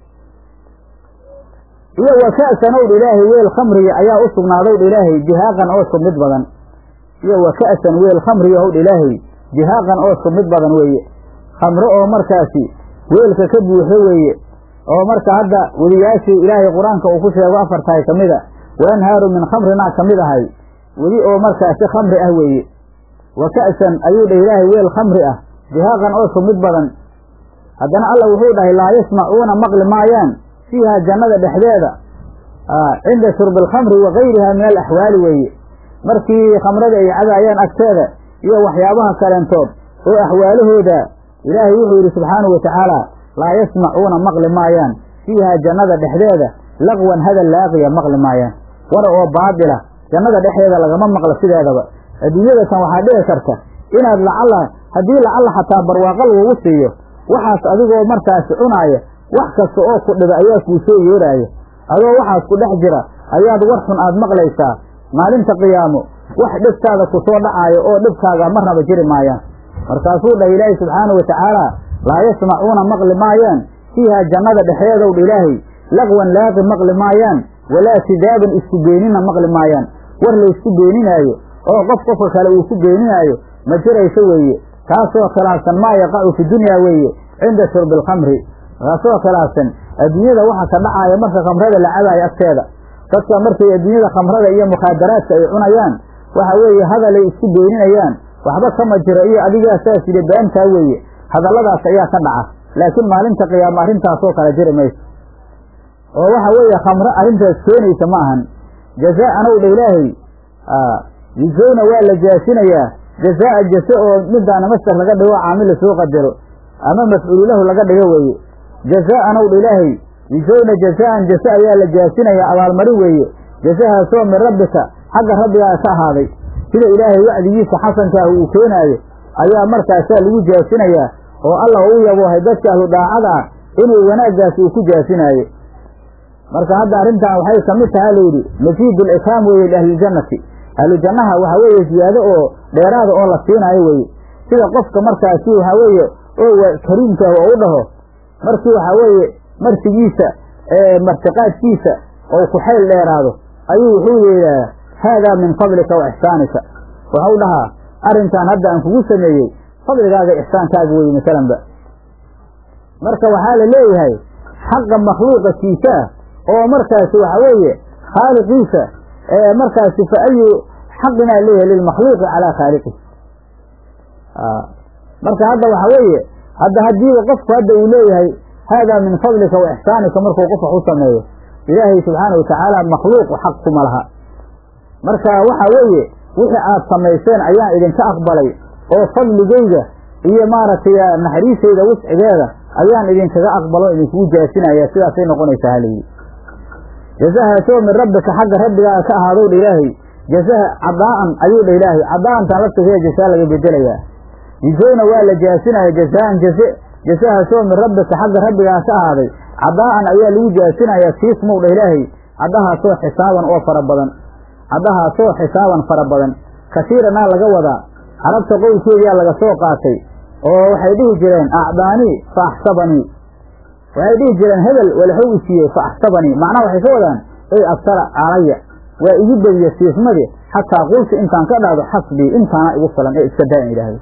iyo wa ka'sanowdha ilaahay weel khamriga ayaa u sugnaadowdha ilaahay jihaaqan oo sumid badan iyo wa ka'san weel khamriga howdha ilaahay jihaaqan oo sumid badan weeye khamro oo markaasi weelka ka buuxo weeye oo marka hadda weliyaashii ilaahay qur-aanka uu ku sheego afar tahay ka mid a wa anhaaru min khamrinaa ka mid ahay weli oo markaasi khamri ah weeye wa ka'san ayuu dhah ilaahay weel khamri ah jihaaqan oo sumid badan haddana alla wuxuu dhahay laa yasmacuuna maqli maayaan fiiha jannada dhexdeeda cinda shurbi alkhamri wa gayriha min alaxwaali weeye markii khamrada ay cabaayaan agteeda iyo waxyaabaha kaleentood oo axwaalahooda ilaahay wuxuu yidhi subxaanahu watacaala laa yasmacuuna maqli maayaan fiiha jannada dhexdeeda laqwan hadal laaqiya maqli maayaan war oo baadila jannada dhexdeeda lagama maqlo sideedaba adduunyada tan waxaa dhici karta inaad lacalla haddii lacalla xataa barwaaqo lagugu siiyo waxaas adigoo markaasi cunaaya wax kasta oo ku dhiba ayaa kuu soo yeeraaya adoo waxaas ku dhex jira ayaad war xun aad maqlaysaa maalinta qiyaamo wax dhibtaada ku soo dhacaayo oo dhibkaaga marnaba jiri maayaan markaasuu dhahay ilaahay subxaana wa tacaala laa yasmacuuna maqli maayaan fiiha jannada dhexdeedow dha ilaahay laqwan laaqi maqli maayaan walaa sidaaban isku beenina maqli maayaan war la isku beeninaayo oo qof qofka kale uu ku beeninaayo ma jirayso weeye taasoo khilaafsan maa yaqacu fi dunyaa weeye cinda shurbi alkhamri taasoo khilaafsan adduunyada waxa ka dhacaaya marka khamrada la cabaayo agteeda dadka markay adduunyada khamrada iyo mukhaadaraadka ay cunayaan waxa weeye hadalay isku beeninayaan waxba kama jiro iyo adigaa saas yidhi beentaa weeye hadalladaas ayaa ka dhaca laakiin maalinta qiyaama arrintaasoo kale jiri mayso oo waxa weeye khamro arrintaas keenaysa ma ahan jazaa'an ow dha ilaahay yujowna waa la jaasinayaa jazaa'a jase oo midaana mastar laga dhigo caamil lasoo qadaro ama mafcuulu lahu laga dhigo weeye jazaa'an ow dha ilaahay yujowna jazaa'an jase ayaa la jaasinayaa abaalmarin weeye jasahaasoo min rabbika xagga rabbigaa ka ahaaday sida ilaahay wacdigiisa xasankaah uu keenaayo ayaa markaasaa lagu jaasinayaa oo allah u yaboohay dadka ahlu daacada ah inuu wanaaggaas uu ku jaasinaayo marka hadda arrintan waxay ka mid taha layidhi maziidu likraam weeye liahliljannati ahlu jannaha waxa weeye ziyaado oo dheeraada oo la siinaayo weeye sida qofka markaasi waxa weeye oo kariimkaah oo u dhaho markii waxa weeye marsigiisa martiqaadkiisa oo ku xayl dheeraado ayuu wuxuu yeedhahaa haadaa min fadlika wa ixsaanika waxau dhahaa arrinkan hadda aan kugu sameeyey fadligaaga ixsaankaaga weye masalanba marka waxaa la leeyahay xaqa makhluuqa kiisa ah oo markaasi waxa weeye khaaliqiisa markaasi fa ayu xaqinaa leeyahay lilmakhluuqi calaa khaaliqih marka hadda waxa weeye hadda haddiiba qofku hadda uu leeyahay haadaa min fadlika wa ixsaanika markuu qof wax u sameeyo ilaahay subxaana wa tacaala makhluuqu xaq kuma laha marka waxa weeye wixii aad samayseen ayaan idinka aqbalay oo fadligayga iyo maaragtay naxariisayda wuscigeeda ayaan idinkaga aqbalo idinkugu jaasinaya sidaasay noqonaysaa halayidhi jazahaasoo min rabbika xagga rabbigaaga ka ahaadow dha ilaahay jazaha cadaa'an ayuu dha ilaahay cadaa'antan laftigeeda jasaa laga bedelayaa yujowna waa la jaasinaya jazaan jaze jasahaasoo min rabbika xagga rabbigaa ka ahaaday cadaa'an ayaa lagu jaasinayaa siismow dha ilaahay caddahaasoo xisaaban oo fara badan caddahaasoo xisaaban fara badan kasiiranaa laga wadaa carabta qowlkeediyaa laga soo qaatay oo waxay dhihi jireen acdaanii fa axsabanii waxay dhihi jireen hebel walxow isiiyey fa axsabanii macnaha waxay ka wadaan ey absara calaya waa igu bediye siismadii xataa qultu intaan ka dhahdo xasbii intaana igu filan ee iska daa in idhaahdo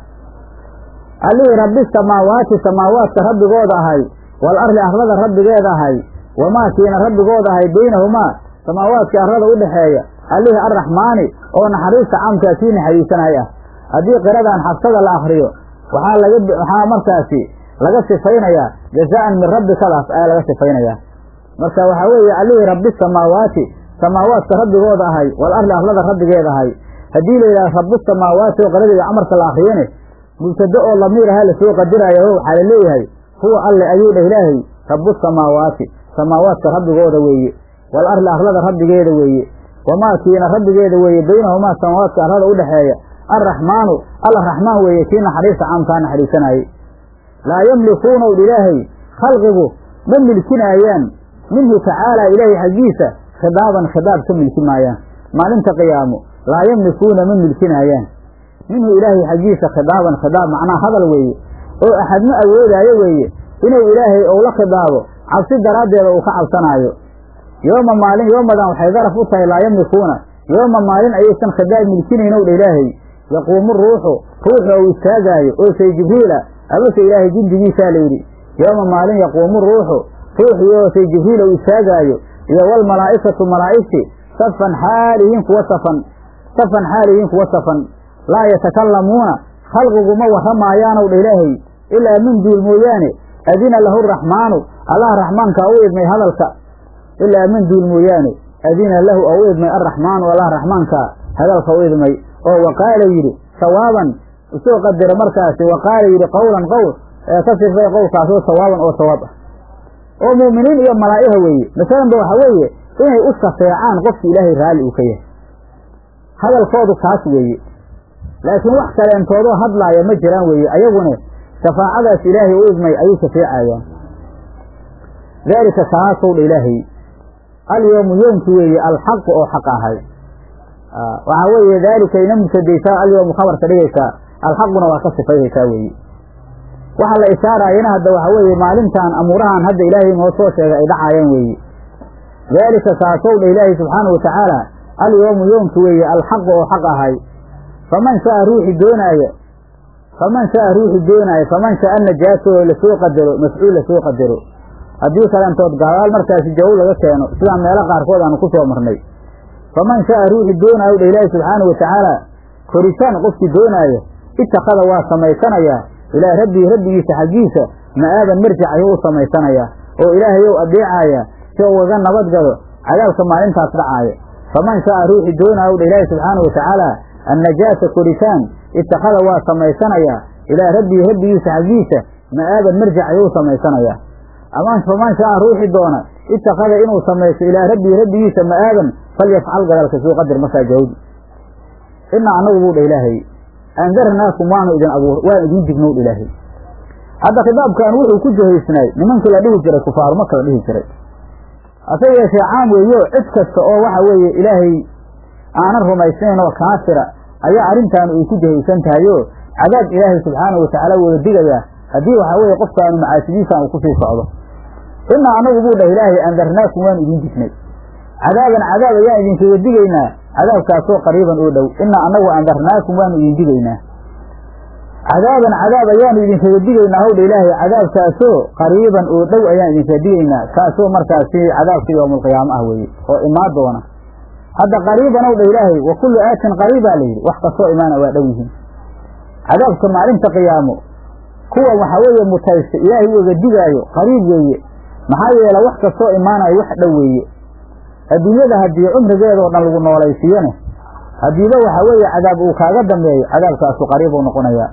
allihii rabbi samaawaati samaawaadka rabbigooda ahay wal arli arlada rabbigeeda ahay wamaa kiina rabbigooda ahay beynahumaa samaawaadka arlada u dhexeeya allihii arraxmaani oo naxariista caamkaa kii naxariisanay ah haddii qiradan xabsada la akriyo waxaa laga waxaa markaasi laga sifaynayaa jazaa'an min rabbikadaas ayaa laga sifaynayaa marka waxaa weeye allihii rabbi samaawaati samaawaadka rabbigooda ahay wal arli arlada rabbigeeda ahay haddii la yidhaha rabbu samaawaati oo qiradeeda camarka la akriyane mubtado oo lamiir ahaa lasoo qadiraayo waxaa la leeyahay huwa alle ayuu dheh ilaahay rabbu samaawaati samaawaadka rabbigooda weeye wal arli arlada rabbigeeda weeye wamaa kiina rabbigeeda weeye baynahumaa samaawaadka arlada u dhexeeya arraxmaanu alla raxmaan weeye kii naxariista caamkaa naxariisanayey laa yamlikuuna udh ilaahay khalqigu ma milkinaayaan minhu tacaalaa ilaahay xaggiisa khidaaban khidaab ka milki maayaan maalinta qiyaamo laa yamlikuuna ma milkinaayaan minhu ilaahay xaggiisa khidaaban khidaab macnaa hadal weeye oo axad ma awoodaayo weeye inuu ilaahay ou la khidaabo cabsi daraaddeeda uu ka cabsanaayo yooma maalin yoomadan waxay daraf u tahay laa yamlikuuna yooma maalin ayaysan khidaab milkinaynow dha ilaahay yaquumu ruuxu ruuxu ou istaagaayo oo say jibriila amase ilaahay jindigiisaa layidhi yooma maalin yaquumu ruuxu ruuxii oo say jibriil ou istaagaayo iyo walmalaa'ikatu malaa'igti safan xaalihiin kuwa safan safan xaalihiin kuwa safan laa yatakallamuuna khalqigu ma warramaayaanow dha ilaahay ilaa min duul mooyaane adina lahu raxmaanu allah raxmaankaa u idmay hadalka ilaa min duul mooyaane adina lahu oo u idmay arraxmaanu allah raxmaankaa hadalka u idmay oo waqaala yidhi sawaaban usoo qadira markaasi waqaala yidhi qowlan qowl ee ka sifay qowlkaasoo sawaaban oo sawaab ah oo mu'miniin iyo malaa'iha weeye masalanba waxa weeye inay u shafeecaan qofki ilaahay raalli uu ka yahay hadalkoodu kaas weeye laakiin wax kaleentoodoo hadlaaya ma jiraan weeye ayaguna shafaacadaas ilaahay u idmay ayay shafeecayaan daalika kaasow dha ilaahay alyoomu yoomki weeye alxaqu oo xaq ahay waxaa weeye daalika ina mubtadaysaa alyoomu khabarka dhigaysaa alxaquna waa ka sifayhaysaa weeye waxa la ishaaraayana hadda waxa weeye maalintan amuurahan hadda ilaahay noo soo sheegay ay dhacaayaan weeye daalika kaasow dha ilaahay subxaanahu watacaala alyoomu yoomki weeye alxaqu oo xaq ahay faman shaa ruuxi doonaaya faman shaa ruuxi doonaayo faman shaa najaasa oo lasoo qadaro mafcuul lasoo qadaro haddii kalentood gaadaal markaasi jawow laga keeno sidaan meelo qaarkood aanu ku soo marnay faman shaa ruuxi doonaayo dha ilaahi subxaanahu watacaala koritaan qofkii doonaayo itakada waa samaysanayaa ilaa rabbii rabbigiisa xaggiisa ma'aaban marjic ayuu u samaysanayaa oo ilaahayow adeecaaya si ugaga nabadgalo cadaabka maalintaas dhacaaya faman shaa ruuxi doonaayo dha ilaahi subxaanahu watacaala annajaasa koritaan itakada waa samaysanayaa ilaa rabbii rabbigiisa xaggiisa ma'aaban marjic ayuu u samaysanayaa ama faman shaa ruuxi doona itakada inuu samaysto ilaa rabbii rabbigiisa ma'aaban falyafcal gadalka suu qadir markaa jawdi inaa annagu buu dha ilaahay andarnaakum waanu idin abuur waan idiin dignow dha ilaahay hadda khitaabkan wuxuu ku jahaysnaay nimankii la dhihi jiray kufaaru maka la dhihi jiray hase yeeshee caam weeyo cid kasta oo waxa weeye ilaahay aanan rumaysnayn oo kaafira ayaa arrintaan ay ku jahaysan tahayo cadaab ilaahay subxaanahu watacaala wada digayaa haddii waxaa weeye qofkaanu macaasidiisaan uu kusii socdo inaa annagu buu dhah ilaahay andarnaakum waanu idiin dignay cadaaban cadaab ayaan idinkaga digaynaa cadaabkaasoo qariiban oo dhow inaa annagu andarnaakum waanu idin digaynaa cadaaban cadaab ayaanu idinkaga digaynaa howdha ilaahay cadaabkaasoo qariiban oo dhow ayaan idinkaga digaynaa kaasoo markaasi cadaabka yowmulqiyaamo ah weeye oo imaan doona hadda qariiban ow dha ilaahay wa kullu aatin qariibaa la yidhi wax kastoo imaana waa dhow yihiin cadaabka maalinta qiyaamo kuwa waxaa weeye mutaysta ilaahay uga digaayo qariib weeye maxaa yeele wax kastoo imaanayo wax dhow weeye adduunyada haddii cumrigeedoo dhan lagu noolaysiiyone haddiiba waxaa weeye cadaab uu kaaga dambeeyo cadaabkaasu qariib uu noqonayaa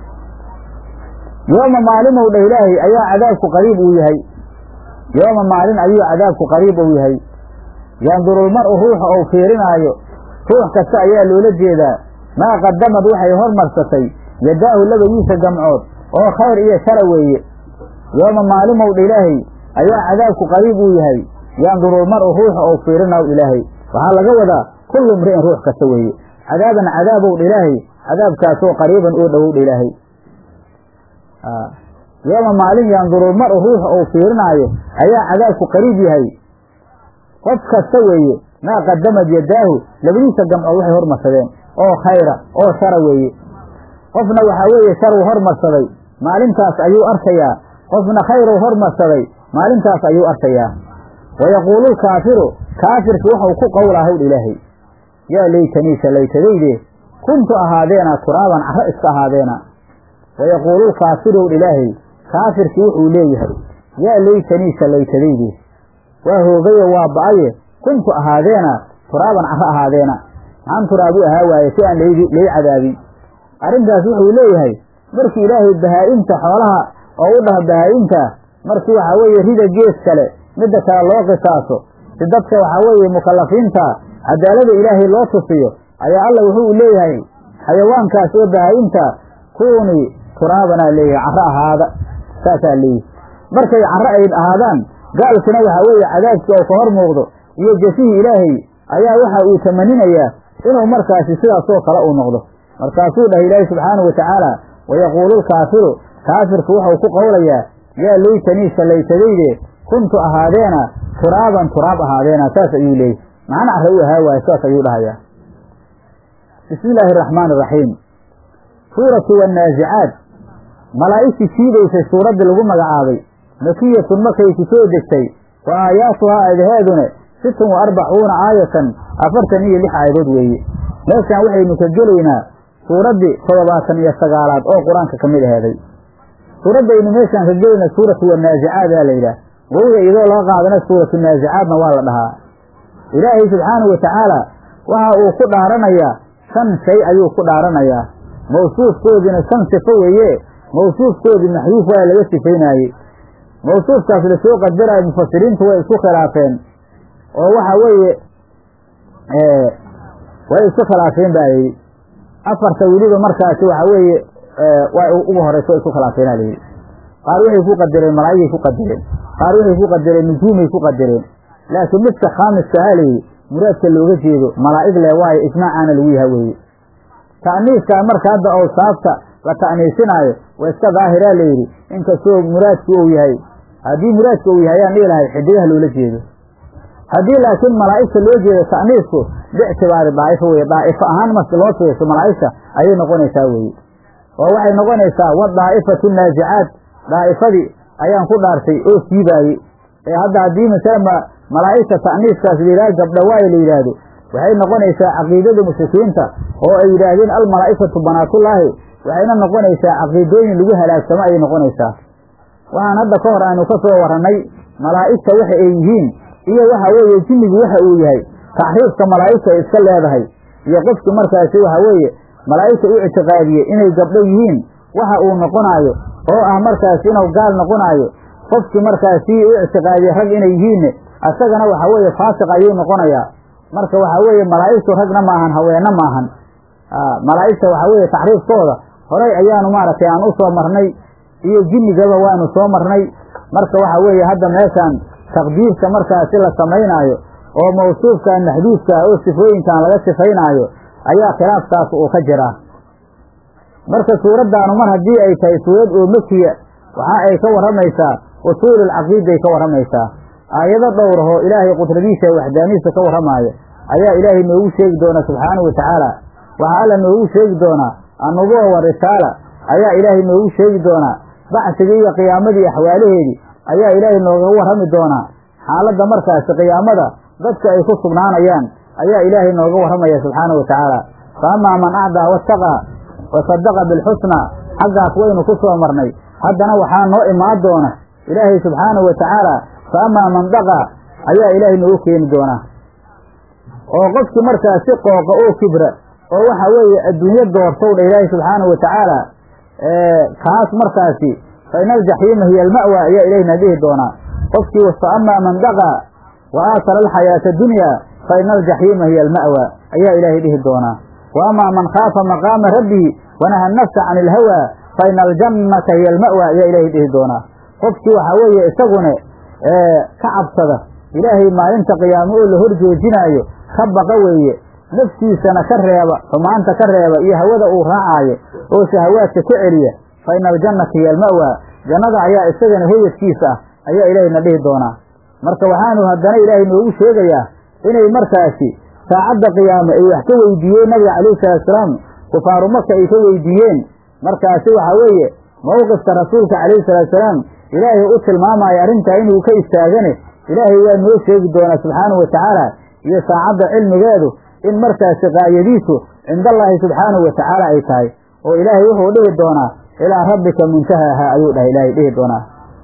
yooma maalinow dha ilaahay ayaa cadaabku qariib uu yahay yooma maalin ayuu cadaabku qariib uu yahay yandurulmar-u ruuxa ou fiirinaayo ruux kasta ayaa loola jeedaa maa qadamad waxay hormarsatay yadaahu labadiisa gamcood oo khayr iyo shara weeye yooma maalimow dha ilaahay ayaa cadaabku qariib uu yahay yandurulmar-u ruuxa ou fiirinaw ilaahay waxaa laga wadaa kullu mri'in ruux kasta weeye cadaaban cadaabow dha ilaahay cadaabkaasoo qariiban oo dhowow dha ilaahay yooma maalin yandurulmar-u ruuxa ou fiirinaayo ayaa cadaabku qariib yahay qof kasta weeye maa qadamad yadaahu labadiisa gamcood waxay hormarsadeen oo khayra oo shara weeye qofna waxaa weeye sharuu hormarsaday maalintaas ayuu arkayaa qofna khayruu hormarsaday maalintaas ayuu arkayaa wayaquulu lkaafiru kaafirki waxau ku qowlaa howdha ilaahay yaa laytaniisa laytadayde kuntu ahaadeena turaaban carro iska ahaadeena wayaquulu lkaafiru howdha ilaahay kaafirki wuxuu leeyahay yaa laytaniisa laytadayde waa hoogayo waa ba-aye kuntu ahaadeena turaaban carro ahaadeena maxaan turaabu ahaa waaye si aan lay cadaabin arrintaas wuxuu leeyahay markii ilaahay bahaa-imta xoolaha oo u dhaho bahaa-imta markii waxaa weeye rida gees kale midda kale loo qisaaso si dadka waxaa weeye mukallafiinta cadaalada ilaahay loo tusiyo ayaa alla wuxuu leeyahay xayawaankaas oo bahaa-imta kuunii turaabanaa leeyahay carro ahaada saasaa leeyahay markay carro ay ahaadaan gaalkina waxaa weeye cadaabkii oo ka hor muuqdo iyo jasihii ilaahay ayaa waxa uu tamaninayaa inuu markaasi sidaasoo kale uu noqdo markaasuu dhahay ilaahi subxaanahu watacaala wayaquulu lkaafiru kaafirku wuxuu ku qowlayaa yaa laytaniisa laytadayde kuntu ahaadeena turaaban turaab ahaadeena saas ayuu leeyay macna carre u ahaa waaye saas ayuu dhahayaa bismi illaahi araxmaani iraxiim suuratu wannaasicaad malaa'igtii siidaysay suuraddii lagu magacaabay makiyatun markay ku soo degtay wa aayaatuhaa aadaheedune sittun wa arbacuuna aayatan afartan iyo lix aayadood weeye meeshaan waxaynu ka gelaynaa suuraddii toddobaatan iyo sagaalaad oo qur-aanka ka mid aheeday suuraddaynu meeshaan ka gelayna suuratu wannaasicaad aa la yidhaah wowga iyadoo laga qaadana suuratu naasicaadna waa la dhahaa ilaahay subxaanahu watacaala waxa uu ku dhaaranayaa shan shay ayuu ku dhaaranayaa mawsuufkoodiina shan sifo weeye mawsuufkoodii maxduuf waa laga sifaynaayey mawsuufkaas lasoo qadaraayo mufasiriintu way isku khilaafeen oo waxa weeye way isku khilaafeen baa layidhi afarta weliba markaasi waxa weeye waa ugu horeysa way isku khilaafeenaa layidhi qaar waxay ku qadareen malaa'igay ku qadareen qaar waxay ku qadareen nujuumay ku qadareen laakiin midka khaamiska ahaa layidhi muraadka looga jeedo malaa'ig le waayo ijmaacaana lagu yaha weeye ta'niiskaa marka hadda awsaafta la ta'niisinaayo waa iska daahiraa layidhi inkastoo muraadku uu yahay haddii muraadka uu yahay ayaan dhihi lahay xidigaha loola jeedo haddii laakiin malaa'igta loo jeedo ta'niisku biictibaari daa'ifo weye daa'ifo ahaan marka loo fiirso malaa'igta ayay noqonaysaa weye oo waxay noqonaysaa wa daa'ifatu naajicaad daa'ifadii ayaan ku dhaartay oo siibaayey ee hadda haddii masala malaa'igta ta'niiskaas la yidhaha gabdha waayo la yidhaahdo waxay noqonaysaa caqiidada mushrikiinta oo ay yidhaahdeen almalaa'ikatu banaatullaahi waxayna noqonaysaa caqiidooyin lagu halaagsamo ayay noqonaysaa waxaan hadda ka hor aynu ka soo warrannay malaa'igta waxa ay yihiin iyo waxa weeye jinnigu waxa uu yahay taxriifka malaa'igta ay iska leedahay iyo qofki markaasi waxa weeye malaa'igta u ictiqaadiyey inay gabdho yihiin waxa uu noqonaayo oo ah markaasi inuu gaal noqonaayo qofkii markaasi u ictiqaadiyey rag inay yihiinne asagana waxa weeye faasiq ayuu noqonayaa marka waxa weeye malaa'igtu ragna maahan haweenna maahan malaa'igta waxa weeye taxriifkooda horay ayaanu maaragtay aan u soo marnay iyo jinnigaba waanu soo marnay marka waxa weeye hadda meeshaan taqdiirka markaasi la samaynaayo oo mawsuufkan maxduudka oo sifooyinkan laga sifaynaayo ayaa khilaafkaas uu ka jiraa marka suuraddaanu mar haddii ay tahay suurad oo makiya waxa ay ka warramaysaa usuululcaqiiday ka warramaysaa aayado dhowrahoo ilaahay qudradiisa waxdaanihiisa ka warramaaya ayaa ilaahay noogu sheegi doona subxaanahu watacaala waxaa alla noogu sheegi doonaa annubuwa wa risaala ayaa ilaahay noogu sheegi doonaa bacsigii iyo qiyaamadii axwaalaheedii ayaa ilaahay noogaga warrami doonaa xaaladda markaasi qiyaamada dadka ay ku sugnaanayaan ayaa ilaahay nooga warramaya subxaanahu watacaala fa amaa man acdaa wattaqaa wa sadaqa bilxusnaa xaggaas waynu ku soo marnay haddana waxaa noo imaan doona ilaahay subxaanahu watacaala fa amaa man daqaa ayaa ilaahay noogu keeni doonaa oo qofkii markaasi qooqa oo kibra oo waxa weeye adduunyo doortow dha ilaahay subxaanahu watacaala kaas markaasi fa ina aljaxiima hiya alma'wa ayaa ilaahayna dhihi doonaa qofkii fa amaa man daqaa wa aasara alxayaata adunyaa fa ina aljaxiima hiya alma'wa ayaa ilaahay dhihi doonaa wa amaa man khaafa maqaama rabbihi wanaha nafsa can ilhawaa fa ina aljannata hiya alma'wa ayaa ilaahay dhihi doonaa qofkii waxaa weeye isagune ka cabsada ilaahay maalinta qiyaamo oo la hor joojinaayo ka baqa weeye naftiisana ka reeba xumaanta ka reeba iyo hawada uu raacaayo oo shahawaadka ka celiya fa ina aljannata hiya alma'wa jannada ayaa isagana hoyadkiisa ah ayaa ilaahayna dhihi doonaa marka waxaanu haddana ilaahay noogu sheegayaa inay markaasi saacadda qiyaame ay wax ka weydiiyeen nabiga calayhi salaatusalaam kufaaru maka ay ka weydiiyeen markaasi waxaa weeye mowqifka rasuulka calayhi salaatusalaam ilaahay u tilmaamaya arrintaa inuu ka istaagane ilaahay waa noo sheegi doonaa subxaanahu watacaala iyo saacadda cilmigeedu in markaasi qaayadiisu cindallaahi subxaanahu watacaala ay tahay oo ilaahay wuxuu dhihi doonaa ilaa rabbika muntahaaha ayuu dhahay ilaahay dhihi doonaa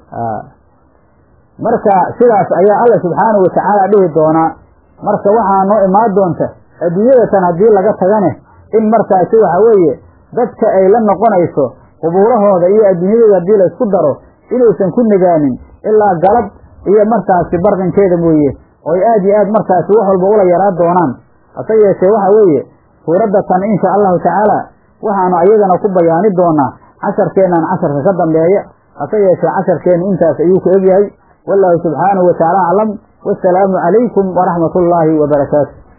marka sidaas ayaa alla subxaanahu watacaala dhihi doonaa marka waxaa noo imaan doonta adduunyadatan haddii laga tagane in markaasi waxa weeye dadka ay la noqonayso qubuurahooda iyo adduunyadooda haddii la isku daro inaysan ku nagaanin ilaa galab iyo markaasi barqinkeeda mooye oo ay aad iyo aad markaasi wax walba ula yaraa doonaan hase yeeshee waxa weeye suuradda tan insha allahu tacaala waxaanu ayadana ku bayaani doonaa casharkeennan casharka ka dambeeya hase yeeshee casharkeennu intaas ayuu ku egyahay wallaahu subxaanahu watacaala aclam wasalaamu calaykum waraxmat ullaahi wabarakaatu